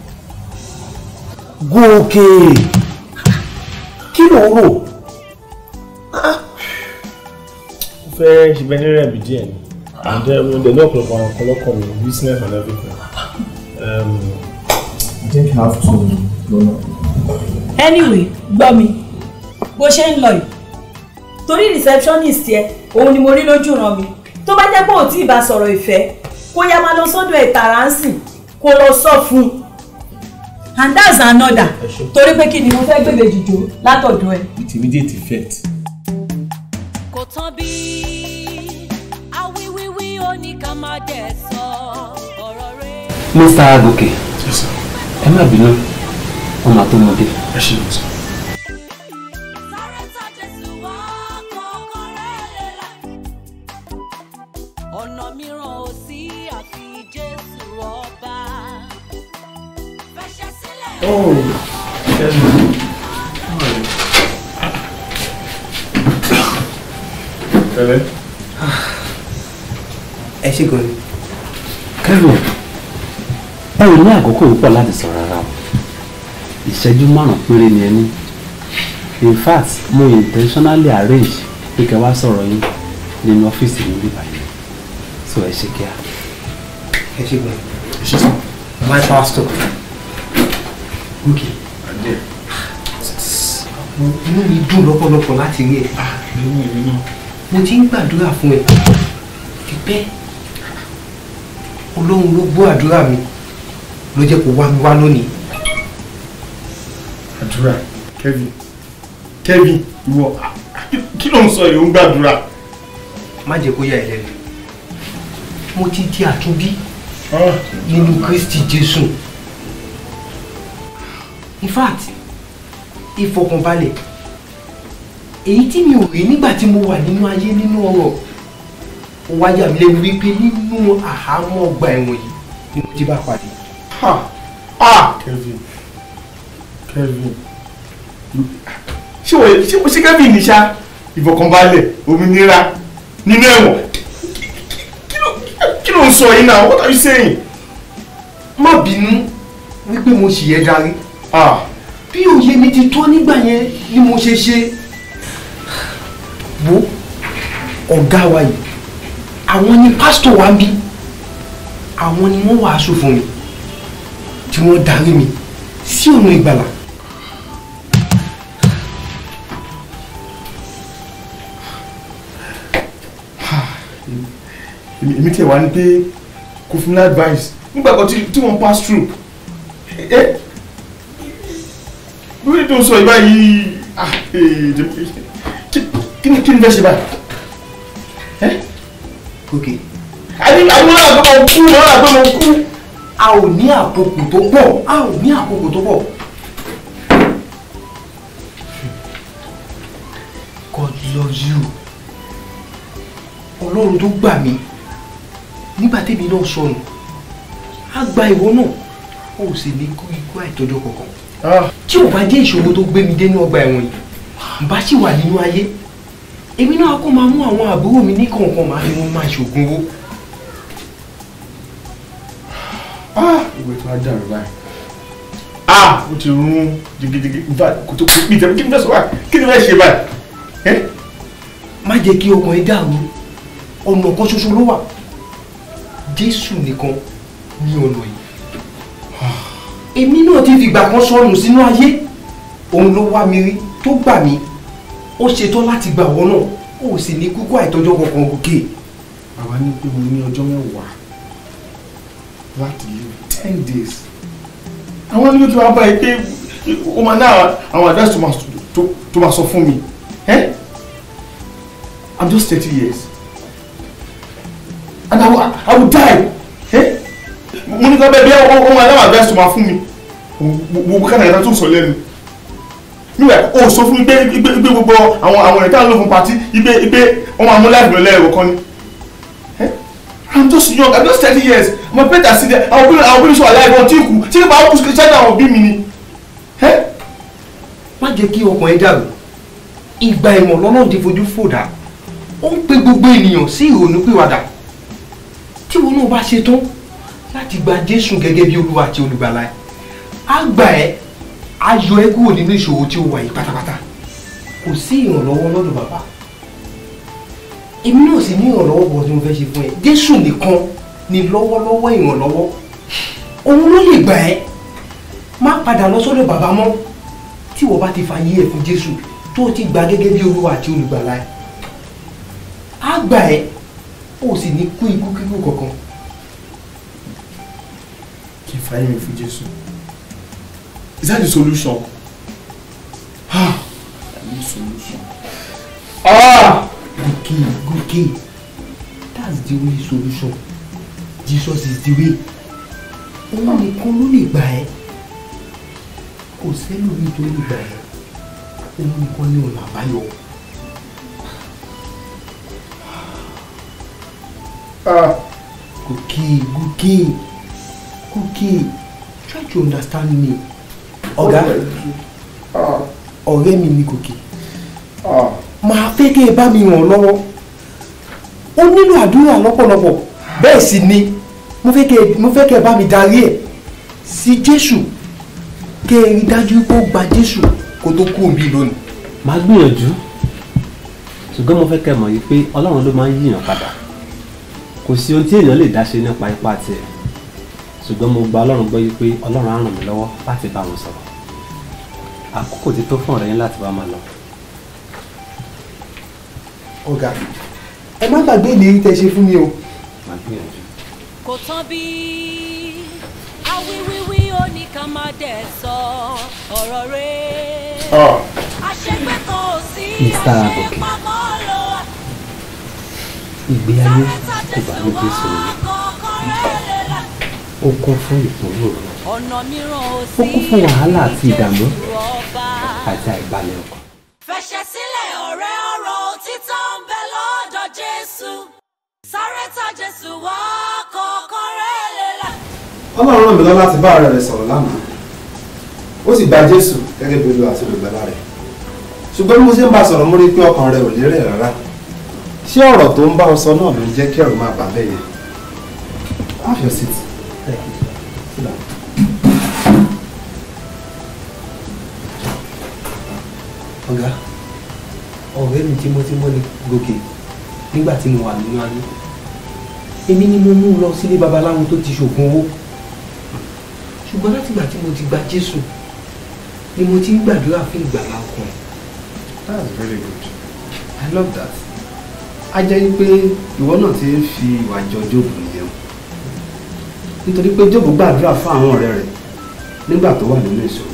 gòkè kí ló ń rò. mo fẹ́ ṣe bẹ́ẹ̀ ní rẹ̀ bí díẹ̀ ni and then mo dẹ̀ ní ọ̀pọ̀lọpọ̀ àwọn ọ̀pọ̀lọpọ̀ mi business and everything. Um, I think I have to go now. anyway gbọ́ mi bó ṣe ń lọ yìí torí receptionist yẹ òun ni mo rí lójú ràn mí tó bá jẹ́ pé ò tí ì bá sọ̀rọ̀ ìfẹ́ kó yá máa lọ sọ́dọ̀ ẹ̀ tààrà ń sìn kó lọ sọ fún un and that's another torí pé kí ni mo fẹ́ gbèbè jùjọ látọ̀dọ̀ ẹ̀. with immediate effect. kò tán bí awíwíwí ó ní ká má dẹ̀ sọ ọ̀rọ̀ rẹ̀. Mr. Gòkè ẹ má bínú wọn máa tó mọdé. ẹ ṣe lọ sọ. ọ̀nà mìíràn ò sí àfi jésù ọba. fẹsẹ̀ sílẹ̀. Oh, Kevin. How are you? Pẹ̀lẹ́. ẹ ṣe gan ni. Kevin ẹ ò ní àkókò púpọ̀ láti sọ rárá o ìṣẹ́jú márùn-ún péré ni ẹ ní in fact mo intentionally arrange pé kẹ́ wá sọ̀rọ̀ yín nínú ọ́fíìsì mi bíbá yìí so ẹ ṣe kíá. ẹ ṣe gan ni. my pastor. okay. mo inú mi dùn lọ́pọ̀lọpọ̀ láti rí ẹ. mo ti ń gbàdúrà fún ẹ pípẹ́ ọlọ́run ló gbọ́ àdúrà mi ló jẹ́ kó wá mi wá lónìí. àdúrà Kevin Kevin ìwọ kí ló ń sọ yìí ó ń gbàdúrà. má jẹ́ kó yà ẹ́ lẹ́nu mo ti di àtúnbí nínú Kristi Jésù in fact ìfọkànbalẹ̀ èyí tí mi ò rí nígbà tí mo wà nínú ayé nínú ọ̀rọ̀ ó wá yà mí lẹ́nu wípé nínú àhámọ́ ọgbà ẹ̀wọ̀n yìí ni mo ti bá pàdé. ha ah Kevin Kevin ṣé wọ́n ṣé ṣé Kevin ní ṣá ìfọkànbalẹ̀ òmìnira nínú ẹ̀wọ̀n kí ló kí ló ń sọ yìí náà what are you saying. má bínú wípé mo sì yẹ darí bí òye mi ti tó nígbà yẹn ni mo ṣe ṣe wo ọ̀gá wa yìí àwọn ni pásítọ̀ wa ń bí àwọn ni wọ́n wàásù fún mi tí wọ́n darí mi sí ọ̀nà ìgbàlà. èmi tí ẹ wá ní pé kò fún mi ní advice nígbà kan tí tí wọ́n pass through ẹ bí wọ́n tó ń sọ ìbá yìí ah ee kí kí ni kí ni fẹ́ ṣe báyìí ẹ. ok. àbí àwọn àgbẹ̀ mo kú àwọn àgbẹ̀ mo kú. a ò ní àkókò tó pọ̀ a ò ní àkókò tó pọ̀. God loves you ọlọ́run tó gbà mí nígbà tèmi náà sọnù á gba ìwọ náà ó sì ní kú ikú àìtọ́jọ́ kankan tí ò bá jẹ́ ìṣòro tó gbé mi dénú ọgbà ẹ̀wọ̀n yìí bá sì wà nínú ayé èmi náà kó máa mú àwọn àbúrò mi ní kọ̀ọ̀kan máa fi wọn máa ṣògùn owó. ìwé tó á dàrú báyìí ah ó ti rún jigijigi nfa kò tó kò pí tẹ̀mí kí ni fẹ́ sọ báyìí kí ni fẹ́ ṣe báyìí. má jẹ́ kí ọkàn ẹ dàrú ọ̀nà kan ṣoṣo ló wà jésù nìkan ní ọ̀nà yìí èmi náà ti fìgbà kan sọnù sínú ayé òun ló wá mi rí tó gbà mí ó ṣetán láti gbà wọ́n náà ó sì ní kúkú àìtọ́jọ́ kankan gòkè. bàbá ní pé mo ní ọjọ́ mẹ́wàá láti live ten days àwọn ní kí wọ́n bá yìí pé ó máa ná àwọn advice tó máa tó- tó máa sọ fún mi eh? I'm just thirty years and I will, I will die eh? mo ní kí wọ́n bẹ́ẹ̀ bí ó máa ná àwọn advice tó máa fún mi gbogbo kánà ìdá tó ń sọ lẹ́nu níwẹ̀ o sọ fún mi pé pé pé gbogbo àwọn àwọn ẹ̀ka ló fún pati ipe ipe wọ́n máa mú láìpẹ́ lọ lẹ́ẹ̀rọ kan ni I'm just young I'm just thirty years I'm a better see there àwọn obìnrin àwọn obìnrin sọ àlàyé wọn tí kù tí kò bá kú sí ṣáájú àwọn òbí mi ni. má jẹ́ kí ọkàn ẹ dàrú ìgbà ìmọ̀ lọ́nà ti fojú fòdà ó ń pe gbogbo ènìyàn sí ìrònú pìwàdà tí wọn náà bá ṣe tán láti gba jésù gẹ́gẹ́ bí olúwa àti olùgbàlà ẹ á gbà ẹ́ á yọ ẹ́ kúrò nínú ìṣòro tí ó wà yìí pátápátá kò sí ìrànlọ́wọ́ lọ́dọ̀ bàbá èmi náà sì ní ìrànlọ́wọ́ bọ̀ tí mo fẹ́ ṣe fún ẹ jésù nìkan ni lọ́wọ́lọ́wọ́ ìrànlọ́wọ́ òun ló lè gbà ẹ́ má padà lọ sọ́dọ̀ bàbá mọ́ tí wọ́n bá ti fa yí ẹ̀ fún jésù tó o ti gbà gẹ́gẹ́ bí olúwa àti olùgbàlà ẹ̀ á gbà ẹ́ ó sì ní kú ikú kíkú kankan. kí n fa yín mi fún Jésù is that the solution? ah that is the solution. Ah! Gòkè gòkè that's the only solution Jesus is the way òun nìkan ló lè gbà ẹ́ kò sẹ́lòmíì tó lè gbà ẹ́ òun nìkan ní ọ̀nà àbáyọ. Gòkè Gòkè Gòkè try to understand me ọ̀gá ọ̀rẹ́ mi ni Gòkè máa fẹ́ kẹ́ ẹ bá mi ràn lọ́wọ́ ó nílò àdúrà lọ́pọ̀lọpọ̀ bẹ́ẹ̀ sì ni mo fẹ́ kẹ́ ẹ- mo fẹ́ kẹ́ ẹ bá mi darí ẹ̀ sí Jésù kẹ́ ẹ rí dájú pé ó gba Jésù kó tó kú òbí lónìí. màá gbìyànjú ṣùgbọ́n mo fẹ́ kẹ́ ẹ mọ̀ yìí pé ọlọ́run ló máa ń yíyàn padà kò sí ohun tí èèyàn lè dá ṣe nípa ipá tiẹ̀ ṣùgbọ́n mo gba ọlọ́run gbọ́ yìí pé ọlọ́run á ràn mí lọ́wọ́ láti bá wọn sọ̀rọ̀ àkókò ti tó fún ọ̀rẹ́ yín láti bá máa lọ. ọ̀gá ẹ má gbàgbé ìlérí tẹ́ ṣe fún mi o. màá gbìyànjú. kò tán bí awíwíwí ó ní ká má dẹ̀ sọ ọ̀rọ̀ rẹ̀. àṣegbé kan ò sí Mr. Agoke. àṣepamọ́ ló wà. ìgbé ayé kò bá ní jésù ní ó kún fún ìpòrò ọ̀nà mìíràn ò ó sí kún fún wàhálà àti ìdààmú ọba. àti àìbalẹ̀ ọkàn. fẹsẹ̀ sílẹ̀ ọ̀rẹ́ ọ̀rọ̀ òtítọ́ ń bẹ lọ́dọ̀ jésù sáré tọ̀ jésù wá kọ̀ọ̀kan rẹ̀ lélẹ̀. ọlọ́run ràn mí lọ láti bá ọ̀rẹ́ rẹ̀ sọ̀rọ̀ lánàá ó sì gba jésù gẹ́gẹ́ bí olúwa àti olùgbàlà rẹ̀ ṣùgbọ́n bí mo ṣe ń bá a sọ̀rọ̀ mo rí i pé ọkàn rẹ̀ ò lérè rárá ṣé ọ̀rọ̀ tó ń bá ọ sọ náà ló ń jẹ́ kí ẹ̀rù máa bà bẹ́ẹ̀ yẹn have your seat Sit down. ọ̀gá ọ̀rẹ́ mi tímọ́tímọ́ ni gòkè nígbà tí mo wà nínú ayé èmi ni mo mú un lọ sílé babaláwo tó ti ṣògùn owó ṣùgbọ́n látìgbà tí mo ti gba jésù ni mo ti ń gbàdúrà fún ìgbàlá ọkàn ẹ̀. that's very good i love that a jẹ́ wípé ìwọ náà ti ń fi ìwà jọ jóòbù nìyẹn nítorí pé jóòbù gbàdúrà fún àwọn ọ̀rẹ́ rẹ̀ nígbà tó wà nínú ìṣòro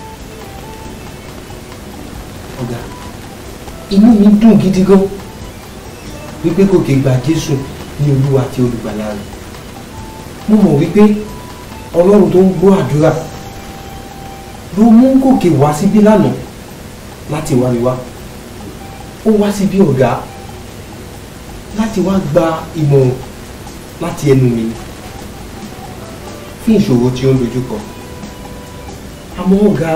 ọ̀gá inú mi dùn gidi gan wípé gòkè gba jésù ní olúwa àti olùgbàlà rẹ̀ mo mọ̀ wípé ọlọ́run tó ń gbọ́ àdúrà ló mú gòkè wá síbí lánàá láti wá mi wá ó wá síbí ọ̀gá láti wá gba ìmọ̀ràn láti ẹnu mi fún ìṣòro tí ó ń dojú kọ àmọ́ ọ̀gá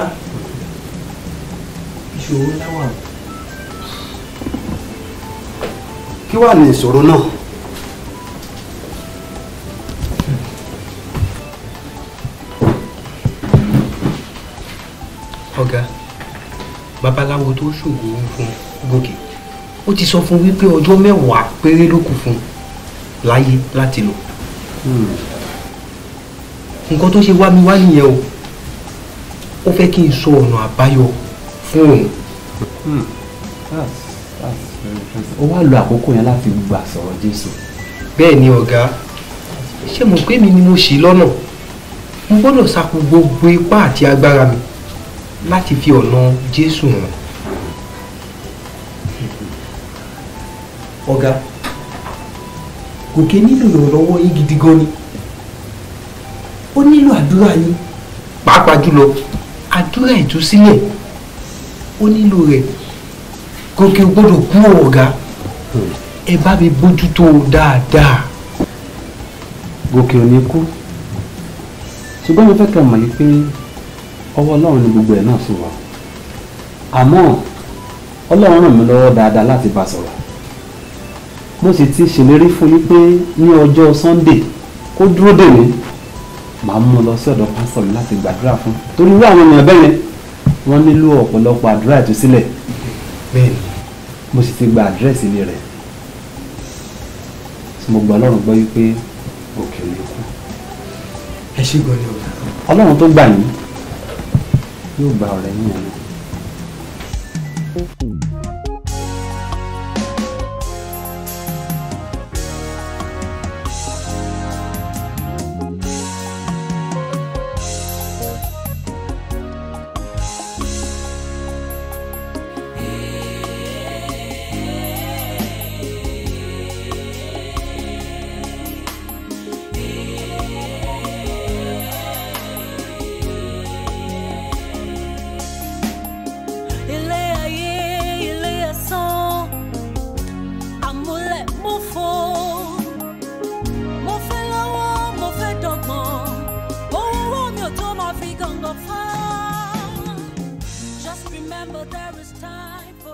ìṣòro ńlá wà. kí wàá ní ìṣòro náà ọ̀gá babaláwo tó ṣògùn fún gòkè ó ti sọ fún wípé ọjọ́ mẹ́wàá péré ló kù fún láyé láti lò nǹkan tó ṣe wá mi wá nìyẹn o ó fẹ́ kí n sọ ọ̀nà àbáyọ fún òun. ó wá lo àkókò yẹn láti gbà sọ̀rọ̀ jésù. bẹ́ẹ̀ ni ọ̀gá ṣé mo pé mi ni mo ṣì lọ́nà mo gbọ́dọ̀ sapò gbogbo ipá àti agbára mi láti fi ọ̀nà jésù hàn. ọ̀gá gòkè nílò ìrànlọ́wọ́ yín gidi gan ni ó nílò àdúrà yín pàápàá jùlọ àdúrà ìtúsílẹ̀ ó nílò rẹ̀ gòkè ò gbọ́dọ̀ kú o, ọ̀gá ẹ bá mi bójútó o dáadáa. gòkè ò ní kú ṣùgbọ́n mo fẹ́ kẹ́ mọ̀ yìí pé ọwọ́ ọlọ́run ni gbogbo ẹ̀ náà sì wà àmọ́ ọlọ́run ràn mí lọ́wọ́ dáadáa láti bá a sọ̀rọ̀ mo sì ti ṣèlérí fún yín pé ní ọjọ́ sunday kó dúró dè mí màá mú un lọ sí ọ̀dọ̀ pásítọ̀ mi láti gbàdúrà fún torí irú àwọn èèyàn bẹ́ẹ̀ yẹn wọ́n nílò ọ̀pọ̀lọpọ̀ àdúrà ìtúsílẹ̀ bẹ́ẹ̀ni mo sì ti gba àdírẹ́sì ilé rẹ̀ tí mo gbọ́ ọlọ́run gbọ́ wípé òkè ò lè kú ẹ ṣé gan ni ọ̀gá. ọlọ́run tó gbà yín yóò gba ọ̀rẹ́ yín yẹn náà. Ee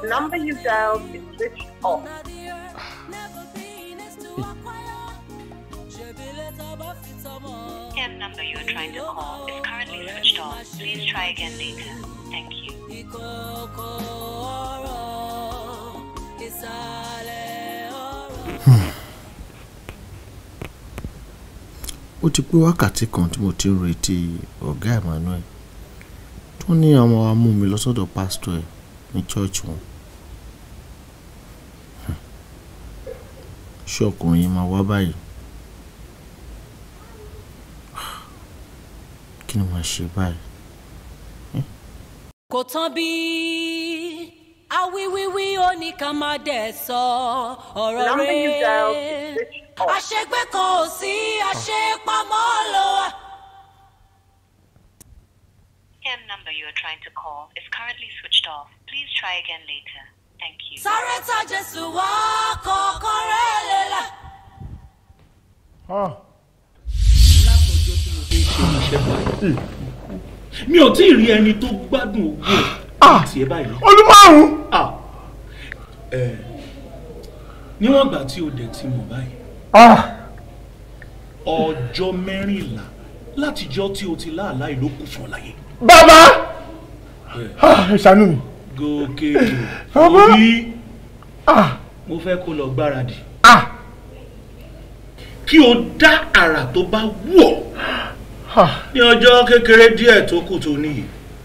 number you dialed is switched off. The number you are trying to call is currently switched off. Please try again later. Thank you. ó ti pé wákàtí kan tí mo ti ń retí ọ̀gá Emmanuel tó ní àwọn wa mú mi lọ sọ́dọ̀ pásítọ̀ ẹ̀ ní chọ́ọ̀chì wọn. Hmm. ṣé ọkùnrin yìí máa wá báyìí? kí ni màá ṣe báyìí? kò tán bí awíwíwí ó ní ká má dẹ̀ sọ ọ̀rọ̀ Number you dialed is rẹ̀ switched off. àṣegbé kan ò sí àṣepamọ́ ló wà. The number you are trying to call is currently switched off. Please try again later. Thank you. sáré tá jésù wá kọ̀ọ̀kan rẹ̀ lélẹ̀. mi ò tí ì rí ẹni tó gbádùn owó ẹ̀ tiẹ̀ báyìí. ọdún márùn-ún. ẹ níwọ̀n ìgbà tí o dẹ̀ ti mọ̀ báyìí ọjọ́ mẹ́rìnlá látijọ́ tí o ti láàlá ìlú kù fún ọ láyé. bàbá ẹ ṣàánú mi. gòkè Bàbá. òbí mo fẹ́ kó lọ gbáradì kí o dá àrà tó bá wù ọ́ ní ọjọ́ kékeré díẹ̀ tó kù tó níyì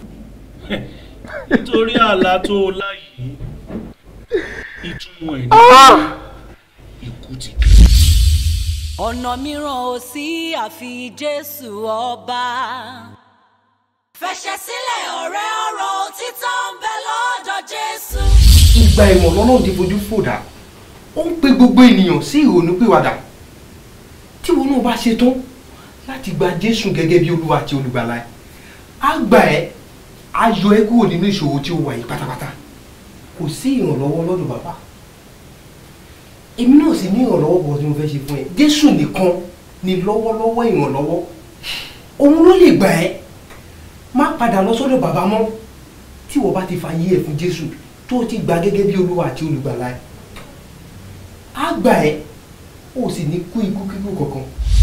nítorí àlá tó o lá yìí ìtumọ̀ ẹ̀ ní ikú ti dé. ọ̀nà mìíràn ò sí àfi jésù ọba. fẹsẹ̀ sílẹ̀ ọ̀rẹ́ ọ̀rọ̀ òtítọ́ ń bẹ lọ́dọ̀ jésù. ìgbà ìwọ̀n lọ́nà ti fojú fòdà ó ń pe gbogbo ènìyàn sí ìrònúpìwàdà tí wọn náà bá ṣe tán láti gba jésù gẹ́gẹ́ bí olúwa àti olùgbàlà ẹ̀ á gbà ẹ́ á yọ ẹ́ kúrò nínú ìṣòro tí ó wà yìí pátápátá kò sí ìrànlọ́wọ́ lọ́dọ̀ bàbá èmi náà sì ní ìrànlọ́wọ́ bọ̀ tí mo fẹ́ ṣe fún ẹ jésù nìkan ni lọ́wọ́lọ́wọ́ ìrànlọ́wọ́ òun ló lè gbà ẹ́ má padà lọ sọ́dọ̀ bàbá mọ́ tí wọ́n bá ti fa yí ẹ̀ fún jésù tó ti gbà gẹ́gẹ́ bí olúwa àti olùgbàlà ẹ̀ á gbà ẹ́ ó sì ní kú ikú kíkú kankan.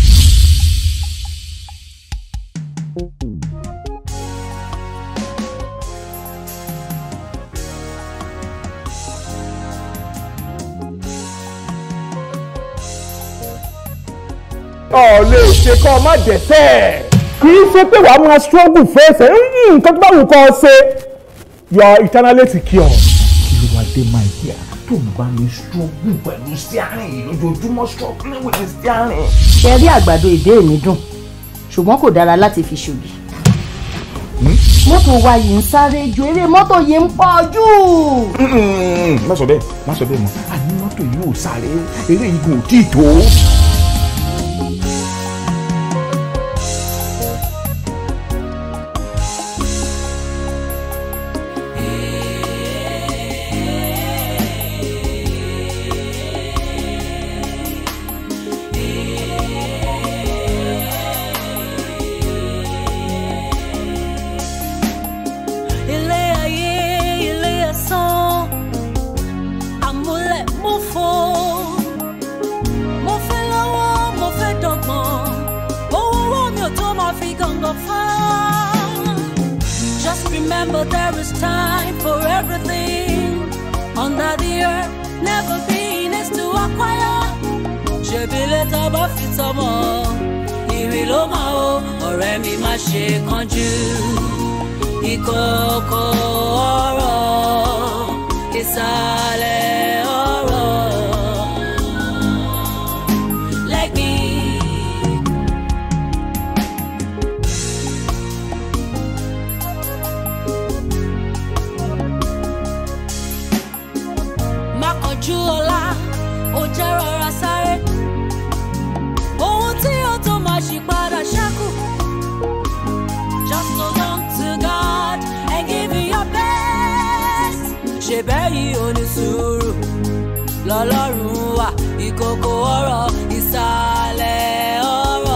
ọ̀ lè ṣe kọ́ ọ má dẹ̀sẹ̀. kì í ṣe pé wàá máa struggle fẹ́ẹ̀sẹ̀ nǹkan tó bá wù kọ́ ọ ṣe you are eternally secure. kí ló wáá dé máa yẹ tó ń bá mi struggle pẹ̀lú steering yìí lójoojúmọ́ struggle with the steering. ṣe rí àgbàdo ìdé mi dùn ṣùgbọ́n kò dára láti fi ṣògì. mọ́tò wa yìí ń sáré ju eré mọ́tò yìí ń pọ̀ jù. má sọ bẹ́ẹ̀ má sọ bẹ́ẹ̀ mọ́ àní mọ́tò yìí ò sáré eré yìí kò tí ì tó. ilé ayé ilé ẹ̀sán àmúlẹ̀ mo fò mo fẹ́ lọ́wọ́ mo fẹ́ dọ̀gbọ́n owó owó mi ò tó máa fi gàngàn fá. Just remember there is time for everything under the earth never been is to acquire. ṣèbí lẹ́tà bá fi tọmọ ìrì ló máa ó ọ̀rẹ́ mi má ṣe kánjú ìkọ̀kọ̀ ọ̀rọ̀ ìsàlẹ̀ ọ̀rọ̀ lẹ́gbìn. má kánjú ọlá ó jẹ́ rọra sáré ohun tí ó tó máa ṣì padà ṣẹ́kù. Just hold on to God and give it your best. ṣe bẹ́yìí ò ní sùúrù lọ́lọ́run wà ìkòkò ọ̀rọ̀ ìsàlẹ̀ ọ̀rọ̀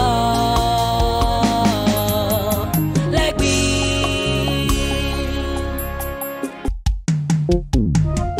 lẹ́gbìn.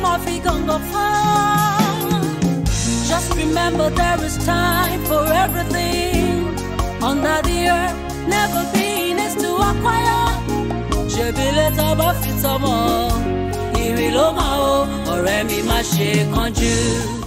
máa fi gàngàn fún. Just remember there is time for everything under the earth. Never been is to acquire. Ṣèbí létà bá fi tọmọ, ìrì ló máa o, ọ̀rẹ́ mi má ṣe kánjú.